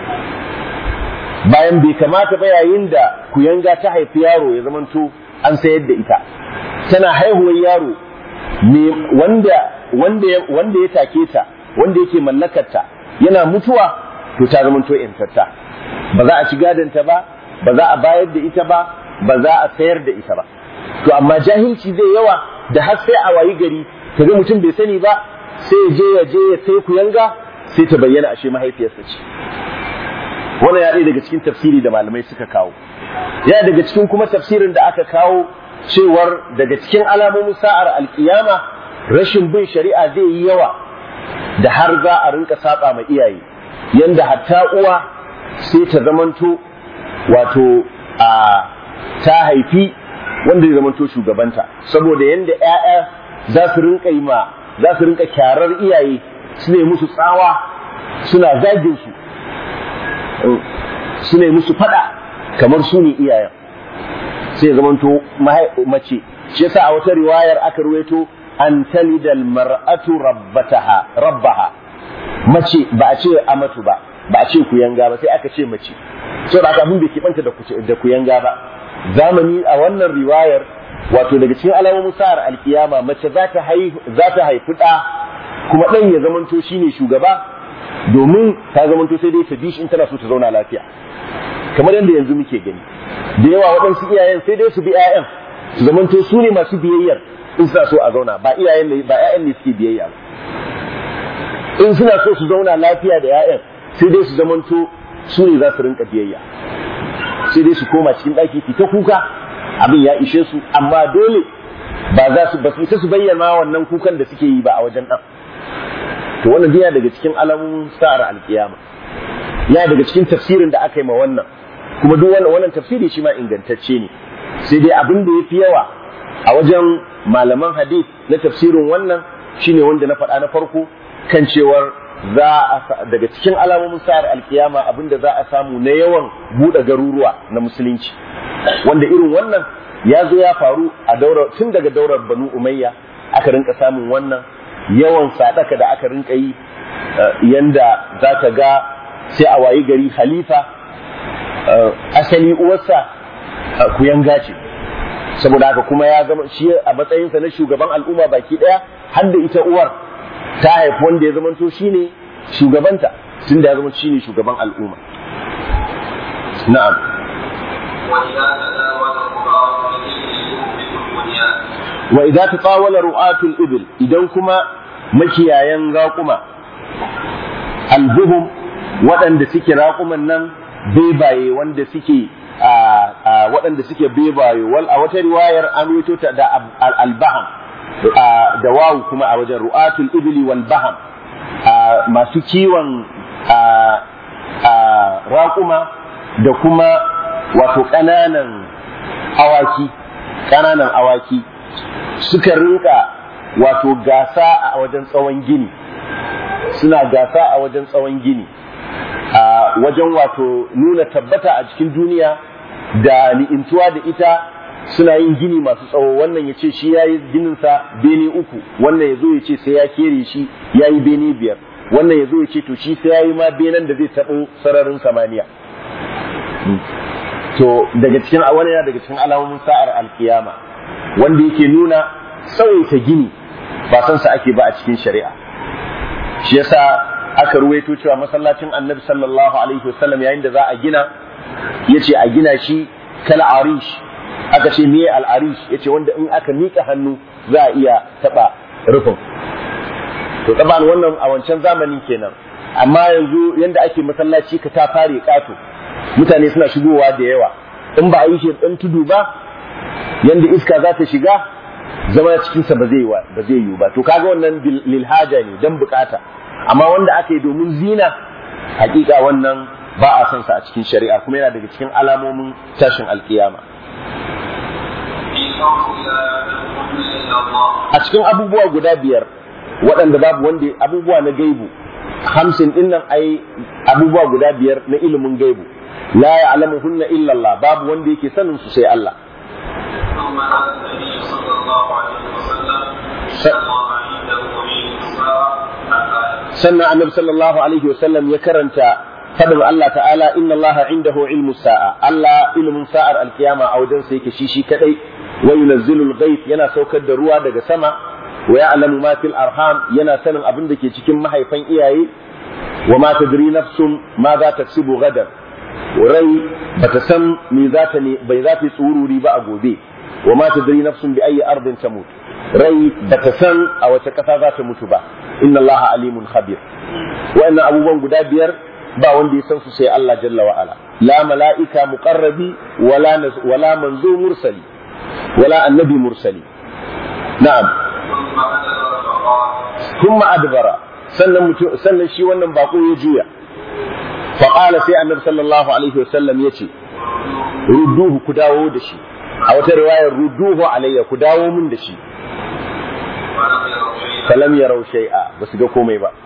bayan bai kamata ba yayin da kuyanga ta haifi yaro ya zamanto an sayar da ita tana haihuwar yaro ne wanda wanda wanda ya take ta wanda yake mallakarta yana mutuwa to ta zamanto yantarta ba za a ci gadonta ba ba za a bayar da ita ba ba za a sayar da ita ba to amma jahilci zai yawa da har sai a wayi gari kaga mutum bai sani ba sai ya je ya je ya sai kuyanga sai ta bayyana ashe mahaifiyarsa ce wannan ya daga cikin tafsiri da malamai suka kawo ya daga cikin kuma tafsirin da aka kawo cewar daga cikin alamomin sa'ar alkiyama rashin bin shari'a zai yi yawa da har za a rinka saba ma iyaye yanda hatta uwa sai ta zamanto wato a ta haifi wanda ya zamanto shugabanta saboda yanda ƴaƴa za su rinka yi ma za su rinka kyarar iyaye su ne musu tsawa suna zagin su su ne musu fada kamar su ne iyayen sai ya zamanto mace shi yasa a wata riwayar aka ruwaito an talidal mar'atu rabbataha rabbaha mace ba a ce amatu ba ba a ce kuyanga ba sai aka ce mace saboda haka abin bai kibanta da da kuyanga ba zamani a wannan riwayar wato daga cikin alamomin sa'ar alkiyama mace za ta haihu za ta haifi da kuma dan ya zamanto shine shugaba domin ta zamanto sai dai ta bi shi in tana so ta zauna lafiya kamar yadda yanzu muke gani da yawa waɗansu iyayen sai dai su bi 'ya'yan su zamanto su ne masu biyayyar in suna so a zauna ba iyayen ne ba 'ya'yan ne suke biyayya ba in suna so su zauna lafiya da 'ya'yan sai dai su zamanto su ne za su rinka biyayya sai dai su koma cikin ɗaki su ta kuka abin ya ishe su amma dole ba za su ba su isa su bayyana wannan kukan da suke yi ba a wajen ɗan to wannan yana daga cikin alamomin sa'ar alkiyama yana daga cikin tafsirin da aka yi ma wannan kuma duk wannan wannan tafsiri shi ma ingantacce ne sai dai abin da yafi yawa a wajen malaman hadith na tafsirin wannan shine wanda na faɗa na farko kan cewar za a daga cikin alamomin sa'ar alkiyama abin da za a samu na yawan buɗe garuruwa na musulunci wanda irin wannan ya zo ya faru a daura tun daga daular banu umayya aka rinka samun wannan yawan sadaka da aka rinka yi yanda za ka ga sai a wayi gari khalifa asali uwarsa kuyanga ce saboda haka kuma ya zama shi a matsayinsa na shugaban al'umma baki daya har da ita uwar ta haifi wanda ya zama to shine shugabanta tun da ya zama shine shugaban al'umma na'am wa idza tatawala ru'atul ibil idan kuma makiyayan raƙuma albuhum waɗanda suke raƙuman nan bebaye wanda suke waɗanda suke bebaye wal a wata riwayar an ruwaito ta da albaham da wawu kuma a wajen ru'atul ibli wal baham masu kiwon raƙuma da kuma wato ƙananan awaki ƙananan awaki suka rinka wato gasa a wajen tsawon gini suna gasa a wajen tsawon gini a wajen wato nuna tabbata a cikin duniya da ni'intuwa da ita suna yin gini masu tsawo wannan ya ce shi ya yi gininsa bene uku wannan ya zo ya ce sai ya kere shi ya yi bene biyar wannan ya zo ya ce to shi sai ya yi ma benen da zai taɓo sararin samaniya to daga cikin wani yana daga cikin alamomin sa'ar alkiyama wanda yake nuna tsawaita gini ba san sa ake ba a cikin shari'a shi yasa aka ruwaito cewa masallacin annabi sallallahu alaihi wasallam yayin da za a gina yace a gina shi kal arish aka ce me al arish yace wanda in aka mika hannu za a iya taba rufin to taban wannan a wancan zamanin kenan amma yanzu yanda ake masallaci ka ta fare kato mutane suna shigowa da yawa in ba a yi shi dan tudu ba yanda iska za ta shiga zama cikinsa ba zai ba zai yiwu ba to kaga wannan lil haja ne dan bukata amma wanda aka yi domin zina hakika wannan ba a son sa a cikin shari'a kuma yana daga cikin alamomin tashin alkiyama a cikin abubuwa guda biyar waɗanda babu wanda abubuwa na gaibu hamsin din nan ai abubuwa guda biyar na ilimin gaibu la ya'lamuhunna illa Allah babu wanda yake sanin su sai Allah ثم قال النبي صلى الله عليه وسلم إن الله عنده علم الساعة الآية sannan annabi sallallahu alaihi wasallam ya karanta fadin Allah ta'ala inna Allah indahu ilmu sa'a Allah ilmin sa'ar alkiyama a wajen sa yake shi shi kadai wa yunazzilul ghaith yana saukar da ruwa daga sama wa ya'lamu ma fil arham yana sanin abin da ke cikin mahaifan iyaye wa ma tadri nafsun ma za ta tsibu gadar rai bata san me za ta ne bai za ta yi tsururi ba a gobe wa ma tadri nafsun bi ayi ardin tamut rai bata san a wace kasa za ta mutu ba inna Allah alimun khabir wa'annan abubuwan guda biyar ba wanda ya san su sai Allah jalla wa ala la mala'ika muqarrabi wala nas- wala manzo mursali wala annabi mursali na'am ثم أدبر فقال thumma adbara sannan mutum sannan shi wannan bako ya juya fa qala sai annabi sallallahu alaihi wasallam yace rudduhu ku dawo da shi a wata riwayar rudduhu alayya ku dawo min da shi ولم يروا شيئا falam yarau shay'a basu ga komai ba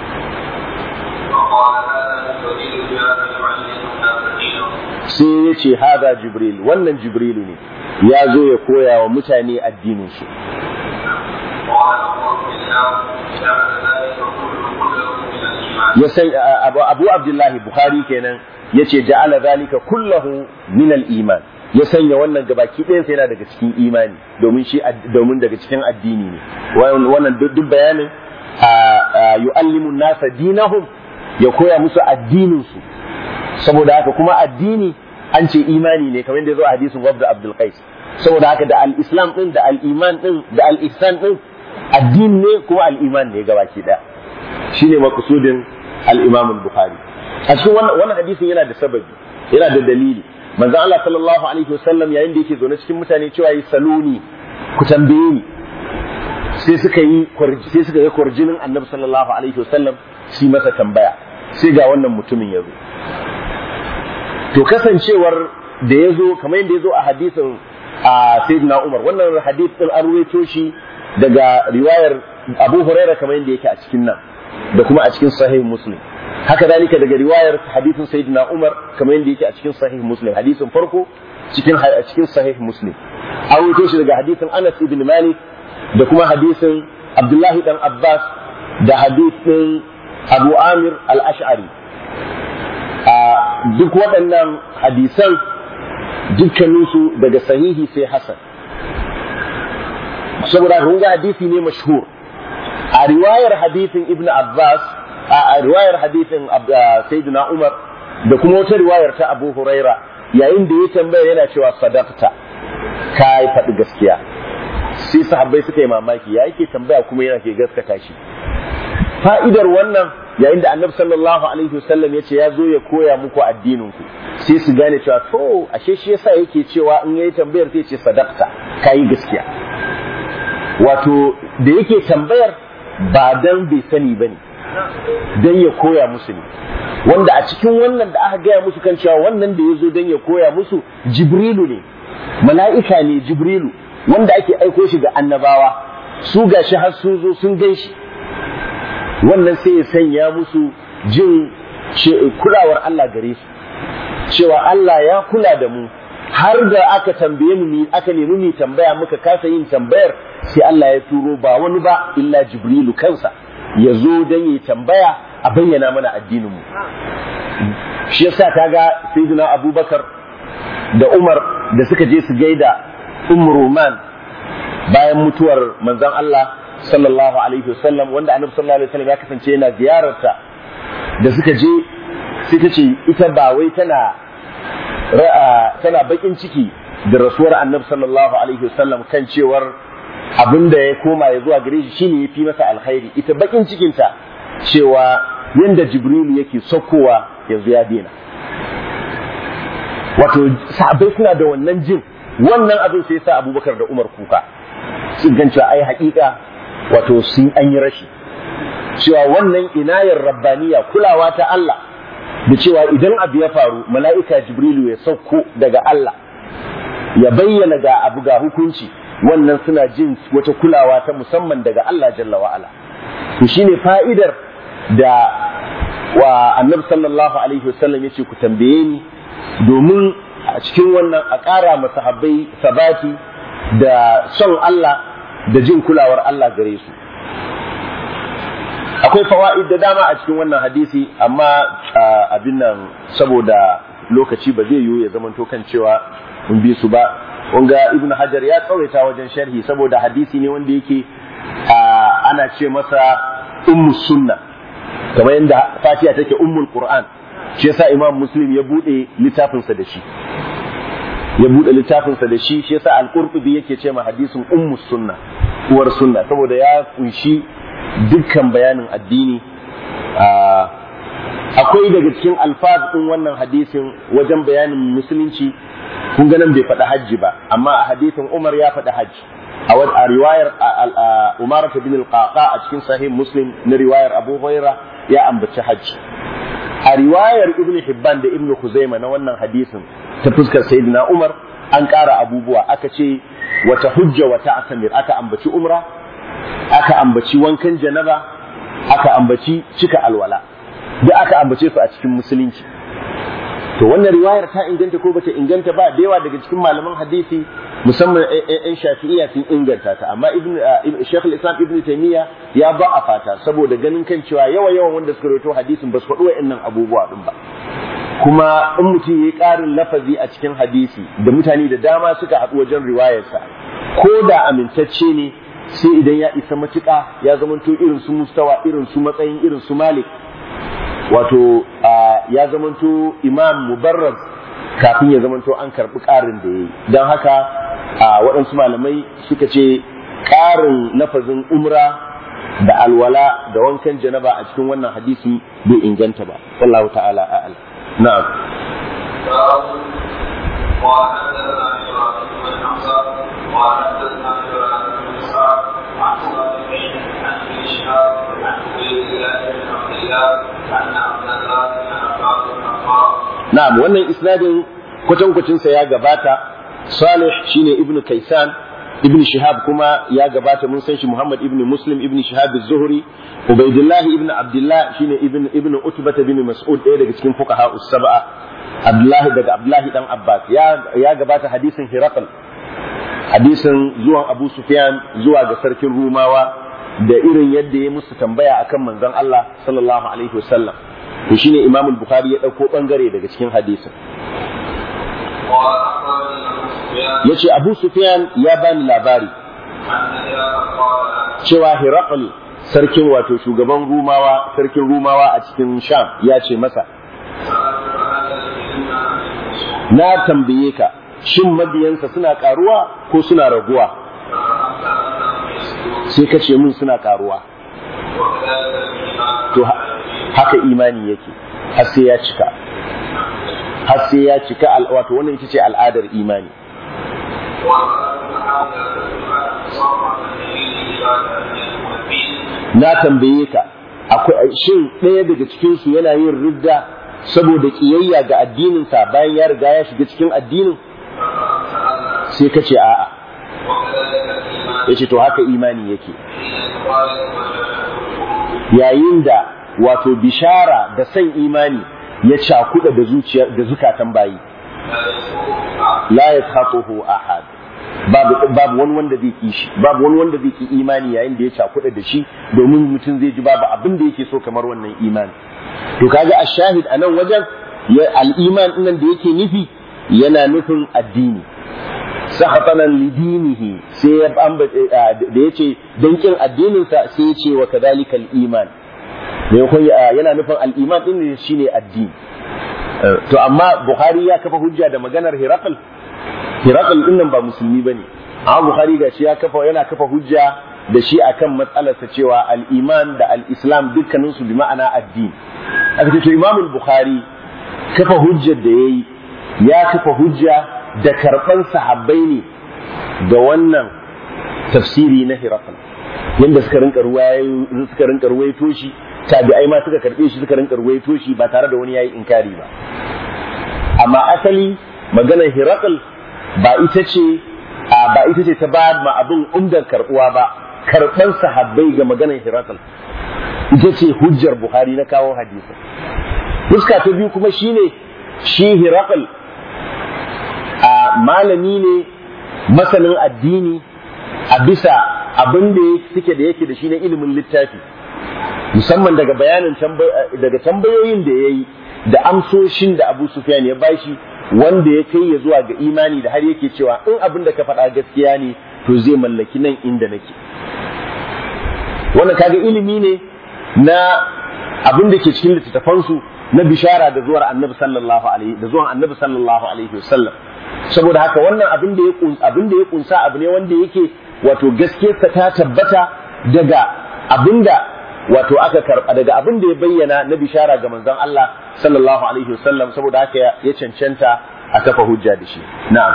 فقال هذا الدليل جاء يعلم الناس دينهم sai ya ce haza jibril wannan jibrilu ne ya zo ya koya wa mutane addinin su قال أبو عبد الله جعل ذلك كله كله من الإيمان ya san abu, abu abdullahi bukhari kenan ya ce ja'ala zalika kullahu min al-iman ya sanya wannan gabaki ɗayan sa yana daga cikin imani domin shi ad- domin daga cikin addini ne Wannan- wannan duk duk bayanin a- a yu'allimu nasa dinahum ya koya musu addinin su saboda haka kuma addini an ce imani ne kamar yadda ya zo a hadisin wabda abdul qais saboda haka da al-islam din da al-iman din da al-ihsan din addini ne kuma al-iman ne gabaki daya shine maqsudin al-imam al-bukhari a cikin wannan wannan hadisin yana da sababi yana da dalili manzon Allah sallallahu alaihi wasallam yayin da yake zaune cikin mutane cewa yi saluni ku tambaye ni sai suka yi kwarj- sai suka ga kwarjinin annabi sallallahu alaihi wasallam shi masa tambaya sai ga wannan mutumin ya zo to kasancewar da ya zo kamar yadda ya zo a hadisin a sayyidina Umar wannan hadith din an ruwaito shi daga riwayar Abu Huraira kamar yadda yake a cikin nan da kuma a cikin sahih Muslim haka zalika daga riwayar hadisin sayyidina Umar kamar yadda yake a cikin sahih Muslim hadisin farko cikin a cikin sahih Muslim an ruwaito shi daga hadisin Anas ibn Malik da kuma hadisin Abdullahi dan Abbas da hadisin Abu Amir al-Ash'ari a duk waɗannan hadisan dukkaninsu daga sahihi sai hasan saboda kun ga hadisi ne mashhur a riwayar hadisin ibn abbas a riwayar hadisin sayyidina umar da kuma wata riwayar ta abu huraira yayin da ya tambaya yana cewa sadaqta ka yi faɗi gaskiya sai sahabbai suka yi mamaki ya yake tambaya kuma yana ke gaskata shi fa'idar wannan yayin da annabi sallallahu alaihi wasallam ya ce ya zo ya koya muku addinin ku sai su gane cewa to ashe shi yasa yake cewa in yayi tambayar sai ce sadaqta kayi gaskiya wato da yake tambayar ba dan bai sani bane dan ya koya musu ne wanda a cikin wannan da aka gaya musu kan cewa wannan da ya zo dan ya koya musu jibrilu ne mala'ika ne jibrilu wanda ake aiko shi ga annabawa su gashi har sun zo sun gan shi wannan sai ya sanya musu jin kulawar Allah gare su cewa Allah ya kula da mu har da aka tambaye mu ni aka nemi mu tambaya muka kasa yin tambayar sai Allah ya turo ba wani ba illa Jibrilu kansa ya zo don yi tambaya a bayyana mana addinin mu shi yasa kaga sayyidina Abubakar da Umar da suka je su gaida Umm Ruman bayan mutuwar manzon Allah sallallahu alaihi wasallam wanda annabi sallallahu alaihi wasallam ya kasance yana ziyararta da suka je sai ta ce ita ba wai tana tana bakin ciki da rasuwar annabi sallallahu alaihi wasallam kan cewar abin da ya koma ya zuwa gare shi shine yafi masa alkhairi ita bakin cikinta cewa yanda jibrilu yake saukowa yanzu ya daina wato sahabbai suna da wannan jin wannan abin sai sa abubakar da umar kuka sun gan cewa ai haƙiƙa wato sun an yi rashi cewa wannan inayar rabbaniya kulawa ta Allah da cewa idan abu ya faru mala'ika jibrilu ya sauko daga Allah ya bayyana ga abu ga hukunci wannan suna jin wata kulawa ta musamman daga Allah jalla wa'ala to shine fa'idar da wa annabi sallallahu alaihi wasallam yace ku tambaye ni domin a cikin wannan a ƙara masahabbai sabati da son Allah da jin kulawar Allah gare su akwai fawaid da dama a cikin wannan hadisi amma abin nan saboda lokaci ba zai yiwu ya zamanto kan cewa mun bi su ba wanga ibnu hajar ya tsawaita wajen sharhi saboda hadisi ne wanda yake ana ce masa ummu sunna kamar yadda fatiha take ummul qur'an shi yasa imam muslim ya bude littafinsa da shi ya bude littafinsa da shi shi yasa al-qurtubi yake ce ma hadisin ummu sunna uwar sunna saboda ya kunshi dukkan bayanin addini akwai daga cikin alfaz din wannan hadisin wajen bayanin musulunci kun ga nan bai faɗi hajji ba amma a hadisin Umar ya faɗi hajji a riwayar Umar bin al-Qaqa a cikin sahih Muslim na riwayar Abu Hurairah ya ambaci hajji a riwayar Ibn Hibban da Ibn Khuzaima na wannan hadisin ta fuskar Sayyidina Umar an ƙara abubuwa aka ce wata hujja wata asamir aka ambaci umra aka ambaci wankan janaba aka ambaci cika alwala duk aka ambace su a cikin musulunci to wannan riwayar ta inganta ko bata inganta ba da yawa daga cikin malaman hadisi musamman yan shafi'iyya sun inganta ta amma ibn Sheikh al-Islam Ibn Taymiyyah ya ba a fata saboda ganin kan cewa yawa yawan wanda suka rawaito hadisin ba su faɗi wa'annan abubuwa din ba kuma in mutum yayi ƙarin lafazi a cikin hadisi da mutane da dama suka haɗu wajen riwayarsa ko da amintacce ne sai idan ya isa matuƙa ya zamanto irin su mustawa irin su matsayin irin su malik wato ya zamanto imam mubarraz kafin ya zamanto an karɓi ƙarin da ya yi don haka waɗansu malamai suka ce ƙarin lafazin umra da alwala da wankan janaba a cikin wannan hadisi bai inganta ba wallahu ta'ala a'al na'am وحدثنا ابراهيم بن حمزه وحدثنا ابراهيم بن اسحاق عن صالح عن ابن شهاب عن عبيد الله بن عبد الله ان عبد الله بن عباس بن عمار na'am wannan isnadin kwatankwacinsa ya gabata salih shine ibnu kaisan ibn shihab kuma ya gabata mun san shi muhammad ibn muslim ibn shihab az-zuhri ubaidullah ibn abdullah shine ibn ibn utbah ibn mas'ud ɗaya daga cikin fuqaha us-sab'a abdullah daga abdullah dan abbas ya ya gabata hadisin hiraqal hadisin zuwan abu sufyan zuwa ga sarkin rumawa da irin yadda ya musu tambaya akan manzon Allah sallallahu alaihi wasallam to shine imam al-bukhari ya dauko bangare daga cikin hadisin yace abu sufyan ya bani labari cewa hiraqal sarkin wato shugaban rumawa sarkin rumawa a cikin sham ya ce masa na tambaye ka shin mabiyansa suna karuwa ko suna raguwa sai ka ce mun suna karuwa to haka imani yake har sai ya cika har sai ya cika wato wannan ita ce al'adar imani na tambaye ka akwai shin ɗaya daga cikin su yana yin ridda saboda kiyayya ga addininsa bayan ya riga ya shiga cikin addinin sai ka ce a'a ya ce to haka imani yake yayin da wato bishara da san imani ya cakuɗa da zuciya da zukatan bayi la yakhatuhu ahad babu babu wani wanda zai ki shi babu wani wanda zai ki imani yayin da ya cakuɗa da shi domin mutum zai ji babu abin da yake so kamar wannan imani to kaga ashahid a nan wajen al-iman nan da yake nufi yana nufin addini sahatanan lidinihi sai ya da yace dan kin addinin sa sai ya ce wa kadhalika al-iman yana nufin al-iman din shine addini to amma Bukhari ya kafa hujja da maganar Hiraqal Hiraqal din nan ba musulmi bane amma Bukhari ga shi ya kafa yana kafa hujja da shi akan matsalarsa cewa al-iman da al-islam dukkanin su bi ma'ana addini aka ce to Imam Bukhari kafa hujjar da yayi ya kafa hujja da karban sahabbai ne da wannan tafsiri na Hiraqal yanda suka rinka ruwaye suka rinka ruwaito shi tabi'ai ma suka karbe shi suka rinka ruwaito shi ba tare da wani yayi inkari ba amma asali maganar Hiraqal ba ita ce ba ita ce ta ba ma abin umdar karbuwa ba karban sahabbai ga maganar Hiraqal ita ce hujjar buhari na kawo hadisi fuska ta biyu kuma shine shi hirakal a malami ne masanin addini a bisa abin da suke da yake da shi na ilimin littafi musamman daga bayanin daga tambayoyin da ya yi da amsoshin da abu sufyan ya bashi wanda ya kai ya zuwa ga imani da har yake cewa in abin da ka faɗa gaskiya ne to zai mallaki nan inda nake wannan kaga ilimi ne na abin da ke cikin littattafansu na bishara da zuwar annabi sallallahu alaihi da zuwan annabi sallallahu alaihi wasallam saboda haka wannan abin da ya abin da ya kunsa abu ne wanda yake wato gaskiyarsa ta tabbata daga abin da wato aka karba daga abin da ya bayyana na bishara ga manzon Allah sallallahu alaihi wasallam saboda haka ya cancanta a kafa hujja da shi na'am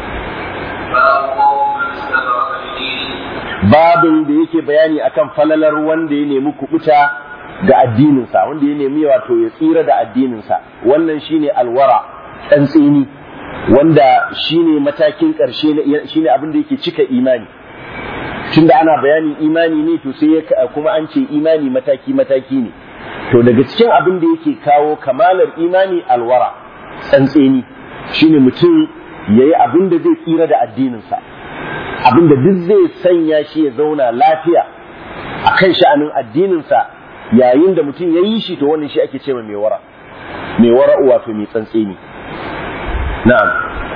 babin da yake bayani akan falalar wanda ya nemi kubuta ga addininsa wanda ya nemi wato ya tsira da addininsa wannan shine alwara tsantsini wanda shine matakin ƙarshe shine abin da yake cika imani tunda ana bayanin imani ne to sai kuma an ce imani mataki mataki ne to daga cikin abin da yake kawo kamalar imani alwara tsantseni shine mutum yayi abin da zai tsira da addininsa abin da duk zai sanya shi ya zauna lafiya a kan sha'anin addininsa yayin da mutum ya yi shi to wannan shi ake cewa mai wara mai wara wato mai tsantseni na'am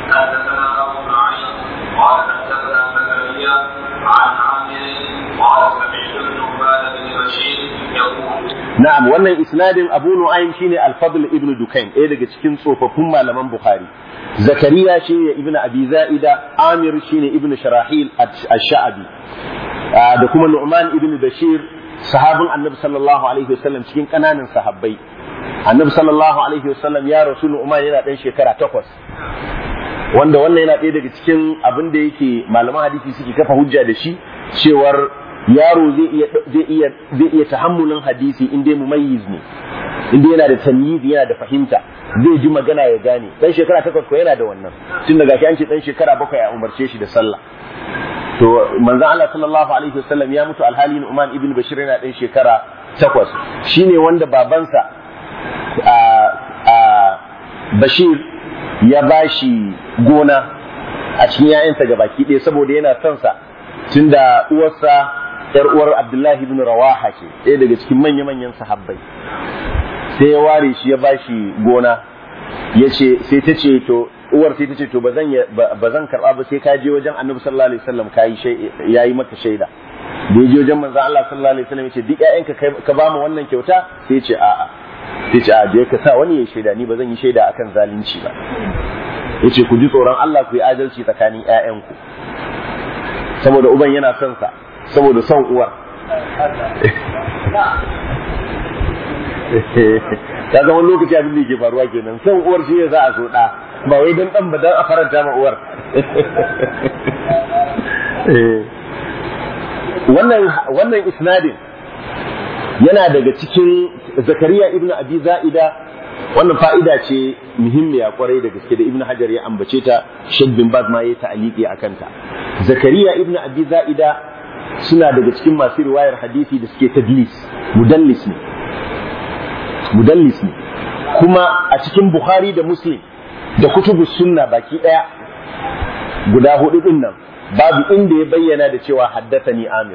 قال حدثنا زكريا عن عامر قال سمعت ابن عباد بن بشير يقول na'am wannan isnadin Abu Nu'aym shine Al-Fadl ibn Dukayn ɗaya daga cikin tsofaffin malaman Bukhari Zakariya shine ibn Abi Za'ida Amir shine ibn Sharahil Ash-Sha'bi da kuma Nu'man ibn Bashir sahabin Annabi sallallahu alaihi wasallam cikin kananan sahabbai Annabi sallallahu alaihi wasallam ya rasu Nu'man yana ɗan shekara takwas wanda wannan yana ɗaya daga cikin abin da yake malaman hadisi suke kafa hujja da shi cewar yaro zai iya zai iya zai iya tahammulin hadisi in dai mumayyiz ne in dai yana da tamyiz yana da fahimta zai ji magana ya gane dan shekara takwas ko yana da wannan tun daga shi an ce dan shekara bakwai a umarce shi da sallah to manzon Allah sallallahu alaihi wasallam ya mutu alhali Nu'man ibn Bashir yana dan shekara takwas shine wanda babansa a a Bashir ya bashi gona a cikin 'ya'yansa gabaki ɗaya saboda yana son sa tunda uwarsa yar uwar Abdullahi ibn Rawaha ce ɗaya daga cikin manya-manyan sahabbai sai ya ware shi ya bashi gona ya ce sai ta ce to uwar sai ta ce to ba zan ba zan karba ba sai ka je wajen Annabi sallallahu alaihi wasallam ka yi yayi maka shaida da ya je wajen manzon Allah sallallahu alaihi wasallam ya ce duk ƴaƴanka ka ba mu wannan kyauta sai ya ce a'a sai ya ce a je ka sa wani ya shaida ni ba zan yi shaida akan zalunci ba yace ku ji tsoron Allah ku yi adalci tsakanin ƴaƴanku saboda uban yana son sa saboda son uwar ya zama wani lokaci abin da ke faruwa kenan son uwar shi ne za a so ɗa ba wai don ɗan ba don a faranta ma uwar wannan wannan isnadin yana daga cikin zakariya ibnu abi za'ida wannan fa'ida ce muhimmiya kwarai da gaske da ibnu hajar ya ambace ta shek bin baz ma ya ta'aliki a kanta zakariya ibnu abi za'ida suna daga cikin masu riwayar hadisi da suke tadlis mudallis ne mudallis ne kuma a cikin bukhari da muslim da kutubu sunna baki daya guda hudu din nan babu inda ya bayyana da cewa haddathani amir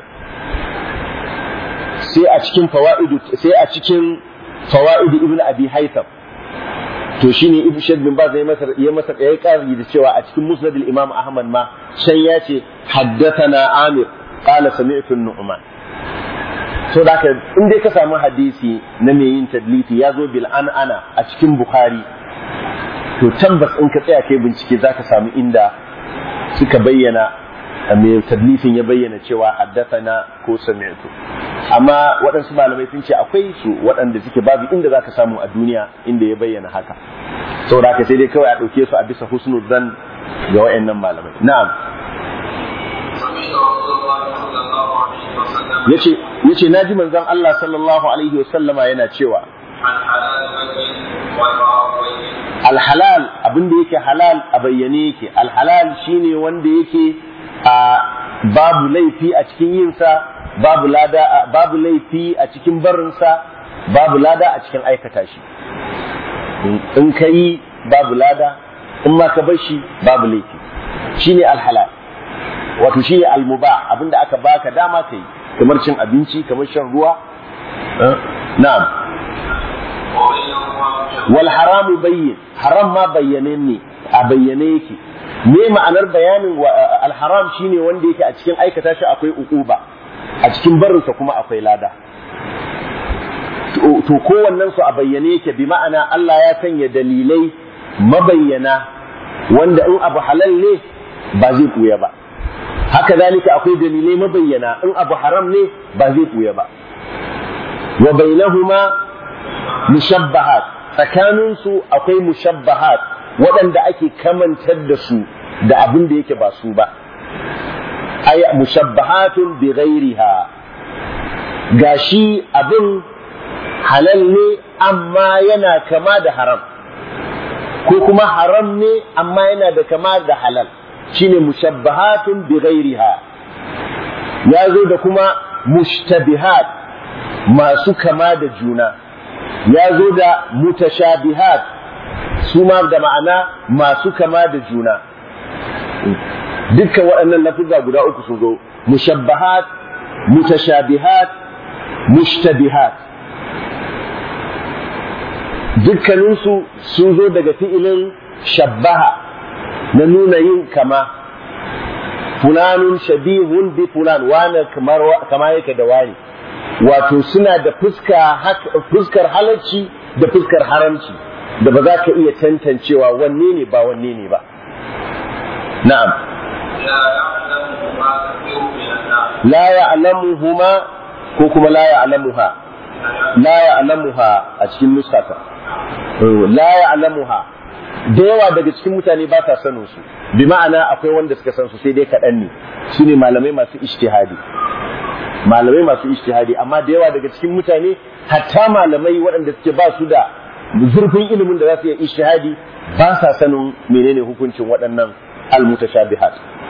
sai a cikin fawaidu sai a cikin fawaidu ibnu abi haytham to shine ibnu shadd bin baz ya masa ya masa ya kari da cewa a cikin musnad al-imam ahmad ma sai ya ce haddathana amir qala sami'tu an-nu'man so da ka in dai ka samu hadisi na mai yin tadliti ya zo bil an ana a cikin bukhari to tabbas in ka tsaya kai bincike zaka samu inda suka bayyana mai tadlisin ya bayyana cewa haddathana ko sami'tu amma waɗansu malamai sun ce akwai su waɗanda suke babu inda zaka samu a duniya inda ya bayyana haka saboda haka sai dai kawai a ɗauke su a bisa husnul zan ga wayannan malamai na'am yace yace naji manzon Allah sallallahu alaihi wasallama yana cewa alhalal abin da yake halal a bayyane yake alhalal shine wanda yake a babu laifi a cikin yinsa babu lada babu laifi a cikin barinsa babu lada a cikin aikata shi in ka yi babu lada in ma ka bar shi babu laifi shine alhalal wato shine almubah abinda aka baka dama kai kamar cin abinci kamar shan ruwa na'am wal haramu bayyin haram ma bayyane ne a bayyane yake me ma'anar bayanin al haram shine wanda yake a cikin aikata shi akwai uquba a cikin barinsa kuma akwai lada to kowannen su a bayyane yake bi ma'ana Allah ya sanya dalilai mabayyana wanda in abu halal ne ba zai buya ba haka zalika akwai dalilai mabayyana in abu haram ne ba zai buya ba wa bainahuma mushabbahat tsakanin su akwai mushabbahat waɗanda ake kamantar da su da abin da yake ba su ba ay mushabbahatun bi ghairiha gashi abin halal ne amma yana kama da haram ko kuma haram ne amma yana da kama da halal shine mushabbahatun bi ghairiha ya zo da kuma mushtabihat masu kama da juna ya zo da mutashabihat su ma da ma'ana masu kama da juna dukkan waɗannan lafuzza guda uku sun zo mushabbahat mutashabihat mushtabihat dukkaninsu sun zo daga fi'ilin shabbaha na nuna yin kama fulanun shabihun bi fulan wane kamar kama yake da wani wato suna da fuska fuskar halacci da fuskar haramci da ba za ka iya tantancewa wanne ne ba wanne ne ba na'am la ya'lamuhuma ko kuma la ya'lamuha la ya'lamuha a cikin nuskata la ya'lamuha da yawa daga cikin mutane ba sa sanin su bi ma'ana akwai wanda suka san su sai dai kaɗan ne su ne malamai masu ijtihadi malamai masu ijtihadi amma da yawa daga cikin mutane hatta malamai waɗanda suke ba su da zurfin ilimin da za su yi ijtihadi ba sa sanin menene hukuncin waɗannan almutashabihat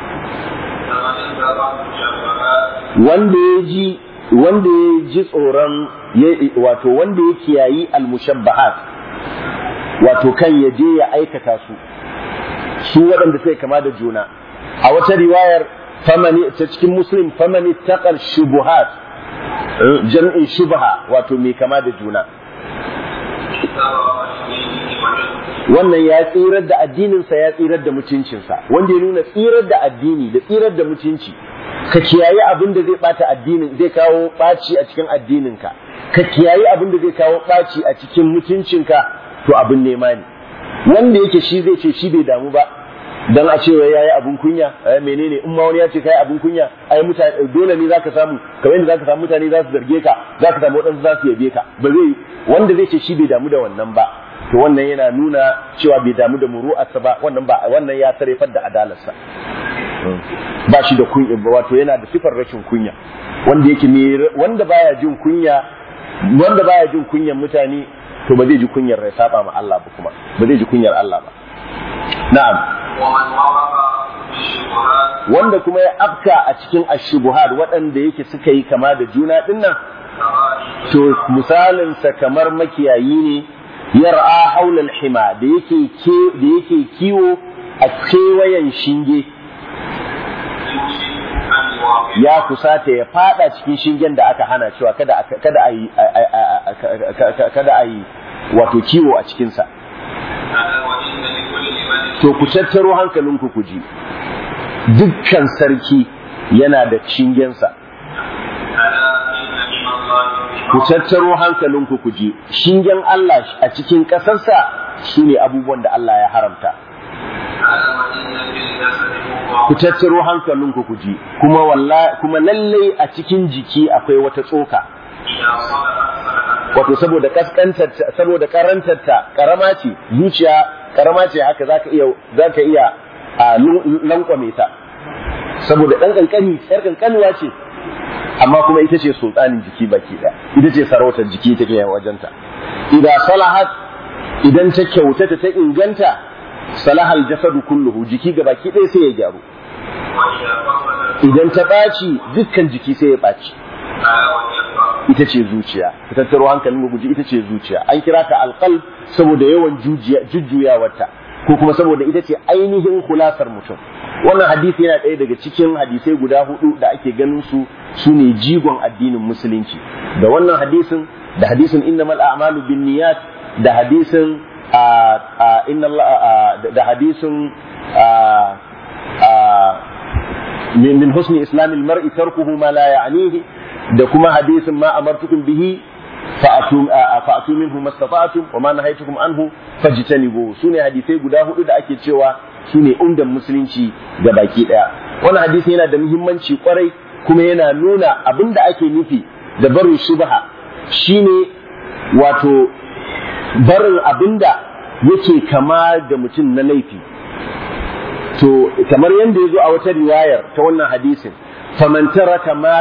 wanda ya ji wanda ya ji tsoron wato wanda ya kiyayi almushabbahat wato kan ya je ya aikata su su waɗanda sai kama da juna a wata riwayar famani ta cikin muslim famani taqal shubuhat jam'in shubha wato mai kama da juna wannan ya tsirar da addininsa ya tsirar da mutuncinsa wanda ya nuna tsirar da addini da tsirar da mutunci ka kiyaye abin da zai bata addinin zai kawo ɓaci a cikin addininka ka kiyaye abin da zai kawo ɓaci a cikin mutuncinka to abin nema ne wanda yake shi zai ce shi bai damu ba dan a cewa yayi abun kunya ai menene in ma wani ya ce kai abun kunya ai mutane dole ne zaka samu kamar yadda zaka samu mutane za su zarge ka zaka samu wadansu za su yabe ka ba zai wanda zai ce shi bai damu da wannan ba to wannan yana nuna cewa bai damu da muru'arsa ba wannan ba wannan ya tarefar da adalarsa ba shi da kunya wato yana da sifar rashin kunya wanda yake ne wanda baya jin kunya wanda baya jin kunyan mutane to ba zai ji kunyar ya saba ma Allah ba kuma ba zai ji kunyar Allah ba na'am wanda kuma ya afka a cikin ashubuhat waɗanda yake suka yi kama da juna dinnan to misalinsa kamar makiyayi ne yar'a haulal hima da yake da yake kiwo a kewayen shinge ya kusata ya fada cikin shingen da aka hana cewa kada kada a yi kada a yi wato kiwo a cikinsa to ku tattaro hankalinku ku ji dukkan sarki yana da shingensa ku tattaro hankalinku ku ji shingen Allah a cikin ƙasarsa su ne abubuwan da Allah ya haramta ku tattaro hankalinku ku ji kuma wallahi kuma lallai a cikin jiki akwai wata tsoka wato saboda kaskantar saboda karantar ta karama ce zuciya karama ce haka zaka iya zaka iya a lankwame ta saboda dan kankani yar kankanuwa ce amma kuma ita ce sultanin jiki baki ɗaya ita ce sarautar jiki take wajenta idan salahat idan ta kyautata ta inganta salahal jasadu kulluhu jiki ga baki ɗaya sai ya gyaru idan ta ɓaci dukkan jiki sai ya ɓaci قال وهي القلب ita ce zuciya ka tattaro hankalin mu guji ita ce zuciya an kira ta alqalb saboda yawan jujjuyawarta ko kuma saboda ita ce ainihin kulasar mutum wannan hadisi yana ɗaya daga cikin hadisai guda hudu da ake ganin su su ne jigon addinin musulunci da wannan hadisin da hadisin innamal a'malu binniyat da hadisin a a inna Allah da hadisin a a min min husni islamil mar'i tarkuhu ma la ya'nihi da kuma hadisin ma amartukum bihi fa'atu fa'atu minhu mastata'tum wa ma nahaytukum anhu fajtanibu sune hadisai guda hudu da ake cewa sune umdan musulunci ga baki daya wannan hadisi yana da muhimmanci kwarai kuma yana nuna abinda ake nufi da barin shubha shine wato barin abinda yake kama da mutum na laifi to kamar yadda ya zo a wata riwayar ta wannan hadisin faman taraka ma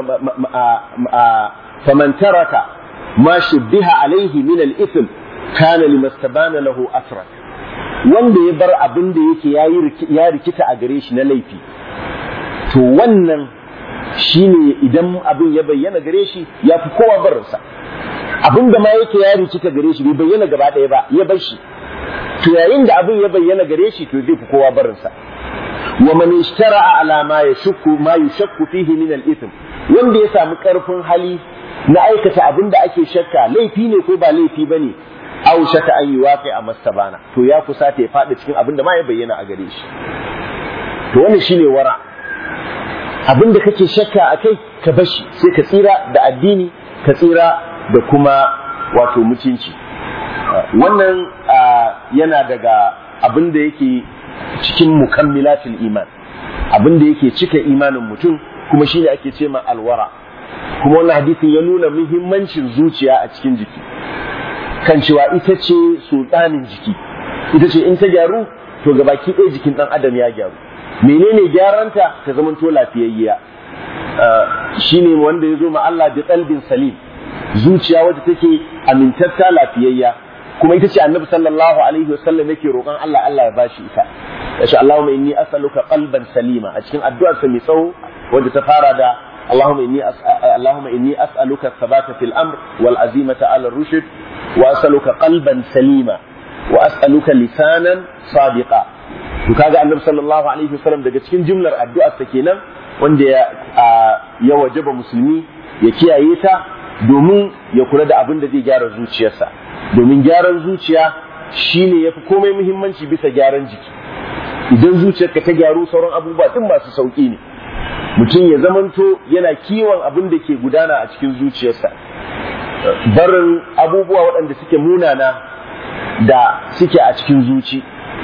faman taraka ma shubbiha alaihi min al-ithm kana limastabana lahu asrak wanda ya bar abin da yake ya rikita a gare shi na laifi to wannan shine idan abin ya bayyana gare shi ya fi kowa barinsa abin da ma yake ya rikita gare shi bai bayyana gaba ɗaya ba ya bar shi to yayin da abin ya bayyana gare shi to zai fi kowa barinsa wa man ishtara ala ma yashukku ma yushakku fihi min al-ithm wanda ya samu karfin hali na aikata abin da ake shakka laifi ne ko ba laifi bane aw shaka an yi waƙi a mastabana to ya kusa ta ya faɗi cikin abin da ma ya bayyana a gare shi to wannan shine wara abin da kake shakka a kai ka bashi sai ka tsira da addini ka tsira da kuma wato mutunci wannan yana daga abin da yake cikin mukammilatul iman abin da yake cika imanin mutum kuma shine ake ce ma alwara kuma wannan hadisin ya nuna muhimmancin zuciya a cikin jiki kan cewa ita ce sultanin jiki ita ce in ta gyaru to gabaki ɗaya jikin ɗan adam ya gyaru menene gyaranta ta zamanto lafiyayya shine wanda ya zo ma Allah bi qalbin salim zuciya wadda take amintatta lafiyayya kuma ita ce annabi sallallahu alaihi wasallam yake roƙon Allah Allah ya bashi ita yace Allahumma inni as'aluka qalban salima a cikin addu'ar sa mai tsawo wanda ta fara da اللهم إني اللهم إني أسألك الثبات في الأمر والعزيمة على الرشد وأسألك قلبا سليما وأسألك لسانا صادقا وكذا النبي صلى الله عليه وسلم daga cikin jumlar addu'ar sa kenan wanda ya ya wajaba musulmi ya kiyaye ta domin ya kula da abin da zai gyara zuciyarsa domin gyaran zuciya shine yafi komai muhimmanci bisa gyaran jiki idan zuciyarka ta gyaru sauran abubuwa din masu sauki ne mutum ya zamanto yana kiwon abin da ke gudana a cikin zuciyarsa barin abubuwa waɗanda suke munana da suke a cikin zuci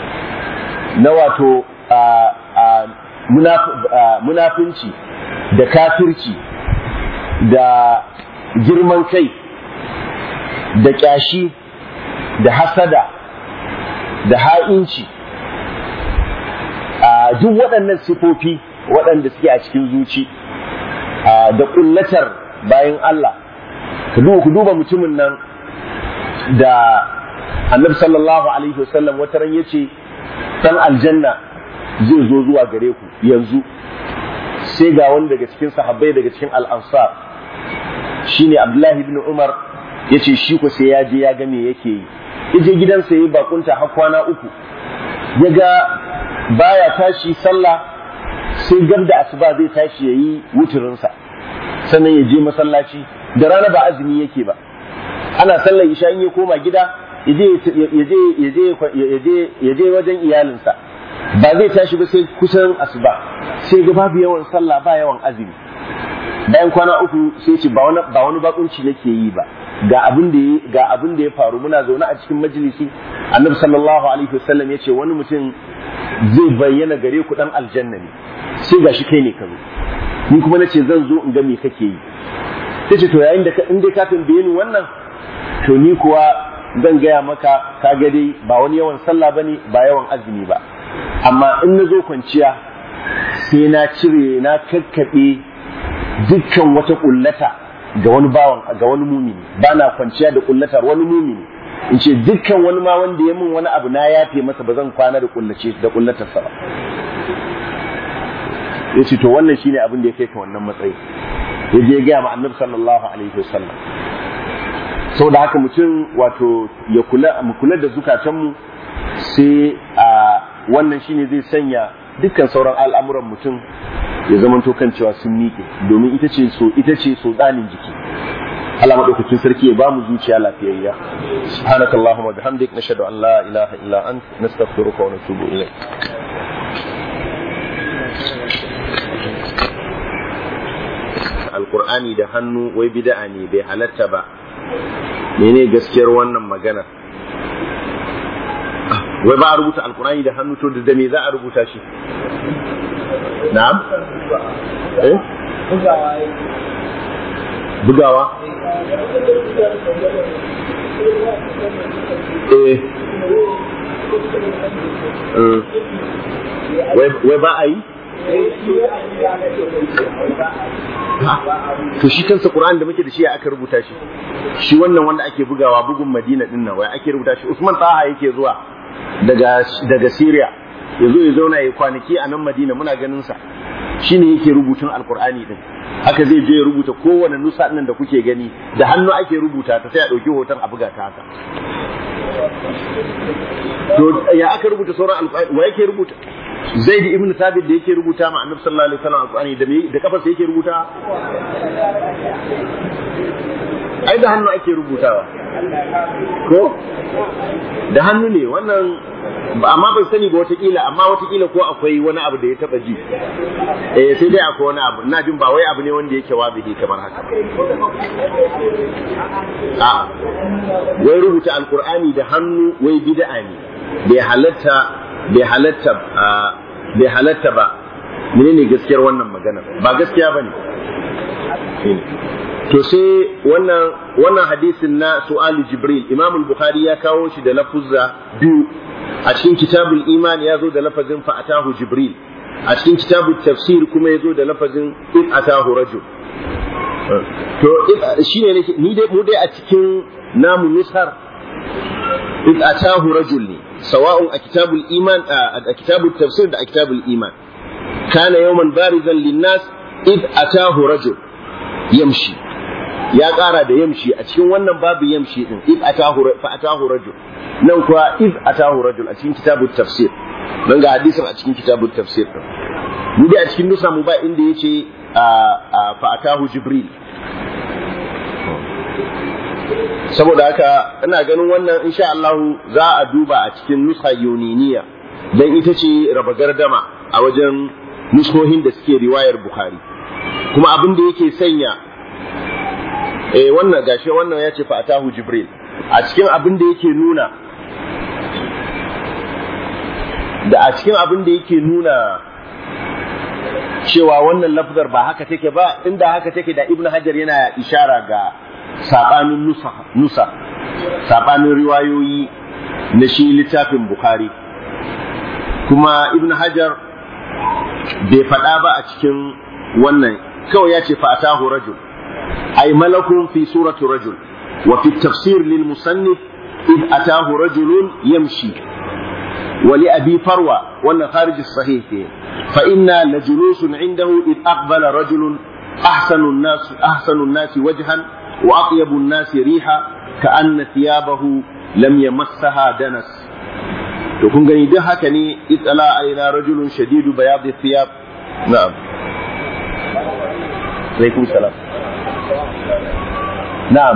na wato munafunci da kafirci da girman kai da ƙyashi da hasada da ha'inci duk waɗannan sifofi waɗanda suke a cikin zuci da ƙullatar bayan Allah ku duba mutumin nan da annabi sallallahu alaihi wasallam wata ran yace dan aljanna zai zo zuwa gare ku yanzu sai ga wani daga cikin sahabbai daga cikin al-ansar shine Abdullahi ibn Umar yace shi ko sai ya je ya ga me yake yi yaje gidansa yayi bakunta har kwana uku ya ga baya tashi sallah sai gab da asuba zai tashi yayi wuturinsa sannan ya je masallaci da rana ba azumi yake ba ana sallar isha in ya koma gida ya je wajen iyalinsa ba zai tashi ba sai kusan asuba sai ga babu yawan sallah ba yawan azumi bayan kwana uku sai ce ba wani ba wani bakunci nake yi ba ga abin da ga abin da ya faru muna zaune a cikin majalisi annabi sallallahu alaihi wasallam ya ce wani mutum zai bayyana gare ku dan aljanna ne sai gashi kai ne ka zo ni kuma nace zan zo in ga me kake yi tace to yayin da in dai ka tambaye ni wannan to ni kuwa zan gaya maka ka ga dai ba wani yawan sallah bane ba yawan azumi ba amma in na zo kwanciya sai na cire na kakkaɓe dukkan wata kullata ga wani bawan ga wani mumini ba na kwanciya da kullatar wani mumini in ce dukkan wani ma wanda ya min wani abu na yafe masa ba zan kwana da kullace da kullatarsa ba ya ce to wannan shine abin da ya kai ka wannan matsayi ya je gaya ma annabi sallallahu alaihi wasallam saboda haka mutum wato ya kula mu kula da zukatanmu sai a wannan shine zai sanya dukkan sauran al'amuran mutum ya zamanto kan cewa sun miƙe domin ita ce so ita ce so tsanin jiki Allah madaukakin sarki ya bamu zuciya lafiyayya subhanakallahumma bihamdik nashhadu an la ilaha illa ant nastaghfiruka wa natubu ilayk alqur'ani da hannu wai bid'a ne bai halatta ba mene gaskiyar wannan magana wai ba a rubuta alqur'ani da hannu to da me za a rubuta shi na'am eh bugawa eh wai ba a yi to shi kansa Qur'an da muke da shi aka rubuta shi shi wannan wanda ake bugawa bugun Madina din nan wai ake rubuta shi Usman Taha yake zuwa daga daga Syria ya zo ya zauna ya kwanaki a nan Madina muna ganin sa shine yake rubutun Alqur'ani din haka zai je ya rubuta kowane nusa nan da kuke gani da hannu ake rubuta ta sai a dauki hoton a buga ta haka to ya aka rubuta sauran alqur'ani wa yake rubuta zaid ibn thabit da yake rubuta ma annabi sallallahu alaihi wasallam alqur'ani da me da kafarsa yake rubuta ai da hannu ake rubutawa ko da hannu ne wannan amma ban sani ba watakila amma watakila ko akwai wani abu da ya taba ji eh sai dai akwai wani abu ina jin ba wai abu ne wanda yake wabihi kamar haka a wai rubuta alqur'ani da hannu wai bid'a ne bai halatta bai halatta bai halatta ba menene gaskiyar wannan magana ba gaskiya bane to sai wannan wannan hadisin na su'ali jibril imam al-bukhari ya kawo shi da lafuzza biyu a cikin kitabul iman ya zo da lafazin fa atahu jibril a cikin kitabul tafsir kuma ya zo da lafazin in atahu rajul to shine ne ni dai mu dai a cikin namu nusar in atahu rajul ne sawa'un a kitabul iman a kitabul tafsir da a kitabul iman kana yawman barizan linnas id atahu rajul yamshi ya ƙara da yamshi a cikin wannan babu yamshi din id atahu fa atahu rajul nan kuwa id atahu rajul a cikin kitabut tafsir dan ga hadisin a cikin kitabut tafsir din mu dai a cikin nusa mu ba inda yace fa atahu jibril saboda haka ina ganin wannan insha Allah za a duba a cikin nusa yuniniya dan ita ce raba gardama a wajen nuskohin da suke riwayar bukhari kuma abin da yake sanya eh wannan gashi wannan ya ce fa atahu jibril a cikin abin da yake nuna da a cikin abin da yake nuna cewa wannan lafzar ba haka take ba inda haka take da ibnu hajar yana ishara ga sabanin nusa nusa sabanin riwayoyi na shi littafin bukhari kuma ibnu hajar bai faɗa ba a cikin wannan kawai ya ce fa atahu rajul أي ملك في سورة رجل وفي التفسير للمصنف إذ أتاه رجل يمشي ولأبي فروة وأن خارج الصحيح فإنا لجلوس عنده إذ أقبل رجل أحسن الناس أحسن الناس وجها وأطيب الناس ريحا كأن ثيابه لم يمسها دنس تكون gani duk haka ne itsala alaina rajulun shadidu bayadi thiyab na'am alaikum salam na'am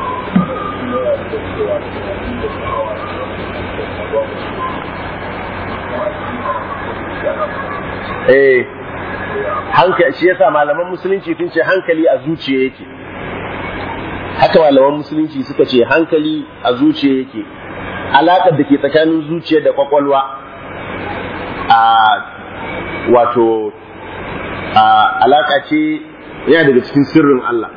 eh hankali shi yasa malaman musulunci sun ce hankali a zuciya yake haka malaman musulunci suka ce hankali a zuciya yake alaƙar da ke tsakanin zuciya da kwakwalwa a wato a alaƙa ce yana daga cikin sirrin Allah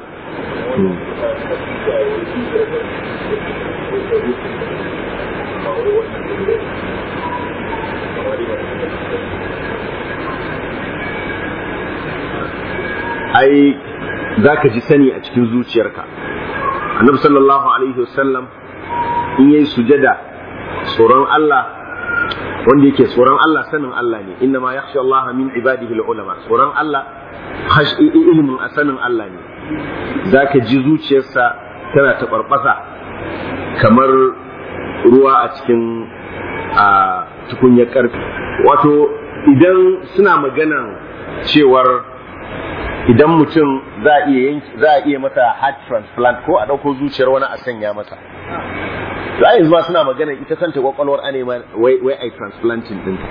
ai za ka ji sani a cikin zuciyarka annabi sallallahu alaihi wasallam in yayi sujada tsoron Allah wanda yake tsoron Allah sanin Allah ne inna ma yakhsha Allah min ibadihi ulama tsoron Allah ilimin a sanin Allah ne zaka ji zuciyarsa tana taɓarɓasa kamar ruwa a cikin a tukunyar ƙarfi wato idan suna maganan cewar idan mutum za a iya za a iya masa heart transplant ko a ɗauko zuciyar wani a sanya masa to a yanzu ma suna magana ita kanta kwakwalwar ane ma wai wai ai transplanting din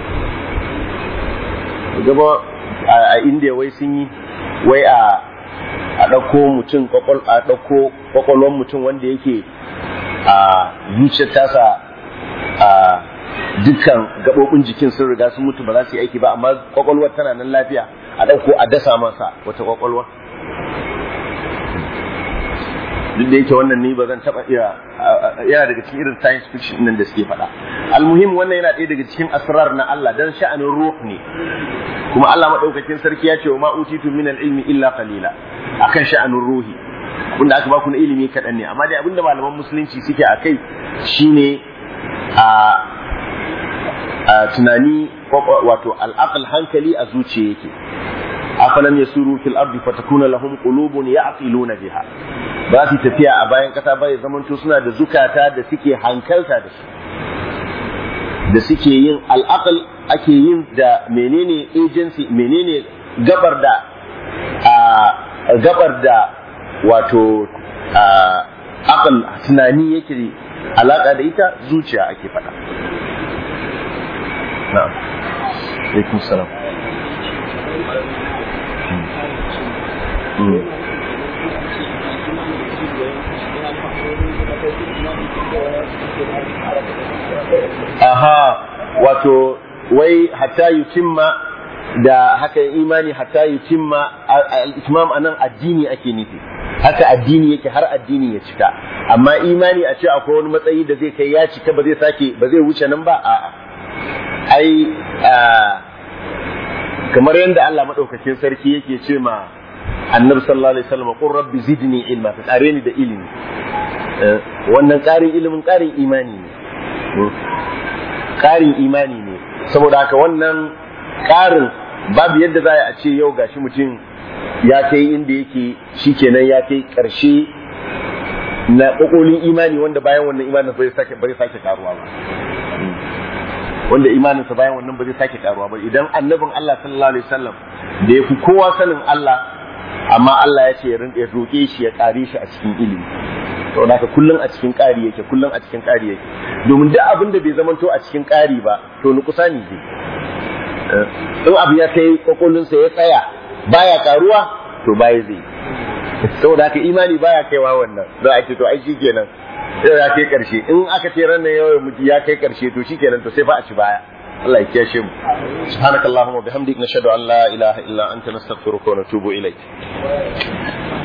gaba a India wai sun yi wai a a ɗauko mutum kwakwal a ɗauko kwakwalwar mutum wanda yake a zuciyar tasa a dukkan gaɓoɓin jikin sun riga sun mutu ba za su yi aiki ba amma kwakwalwar tana nan lafiya a ɗauko a dasa masa wata kwakwalwa duk da yake wannan ni ba zan taɓa iya yana daga cikin irin science fiction nan da suke faɗa almuhim wannan yana ɗaya daga cikin asrar na Allah dan sha'anin ruh ne kuma Allah madaukakin sarki ya ce wa ma utitu min ilmi illa qalila akan sha'anin ruhi abinda aka baku na ilimi kaɗan ne amma dai abinda malaman musulunci suke a kai shine a tunani wato al'aqal hankali a zuciya yake afalam yasuru fil ardi fatakuna lahum qulubun ya'qiluna biha ba su tafiya a bayan kasa ba ya zamanto suna da zukata da suke hankalta da su da suke yin al'aqal ake yin da menene agency menene gabar da a gabar da wato a aqal tunani yake alaka da ita zuciya ake faɗa na'am alaikum salam aha wato wai hatta yutimma da haka imani hatta yutimma al-itmam anan addini ake nufi haka addini yake har addini ya cika amma imani a ce akwai wani matsayi da zai kai ya cika ba zai sake ba zai wuce nan ba a'a ai kamar yadda Allah madaukakin sarki yake ce ma annabi sallallahu alaihi wasallam qur rabbi zidni ilma ka kare ni da ilimi wannan karin ilimin karin imani ne karin imani ne saboda haka wannan karin babu yadda za a ce yau gashi mutum ya kai inda yake shikenan ya kai karshe na kokolin imani wanda bayan wannan imanin bai sake bai sake karuwa ba wanda imaninsa bayan wannan ba zai sake karuwa ba idan annabin Allah sallallahu alaihi wasallam da ya fi kowa sanin Allah amma Allah ya ce ya rinka roƙe shi ya kare shi a cikin ilimi to da kullun a cikin ƙari yake kullun a cikin ƙari yake domin duk abin da bai zamanto a cikin ƙari ba to ni kusa ne in abu ya kai kokolinsa ya tsaya baya karuwa to baya zai saboda haka imani baya kaiwa wannan za a ce to ai shikenan sai ya kai karshe in aka ce ran yau mutu ya kai karshe to shikenan to sai fa a ci baya Allah ya kiyashe mu subhanakallahumma bihamdika nashhadu an la ilaha illa anta nastaghfiruka wa natubu ilaik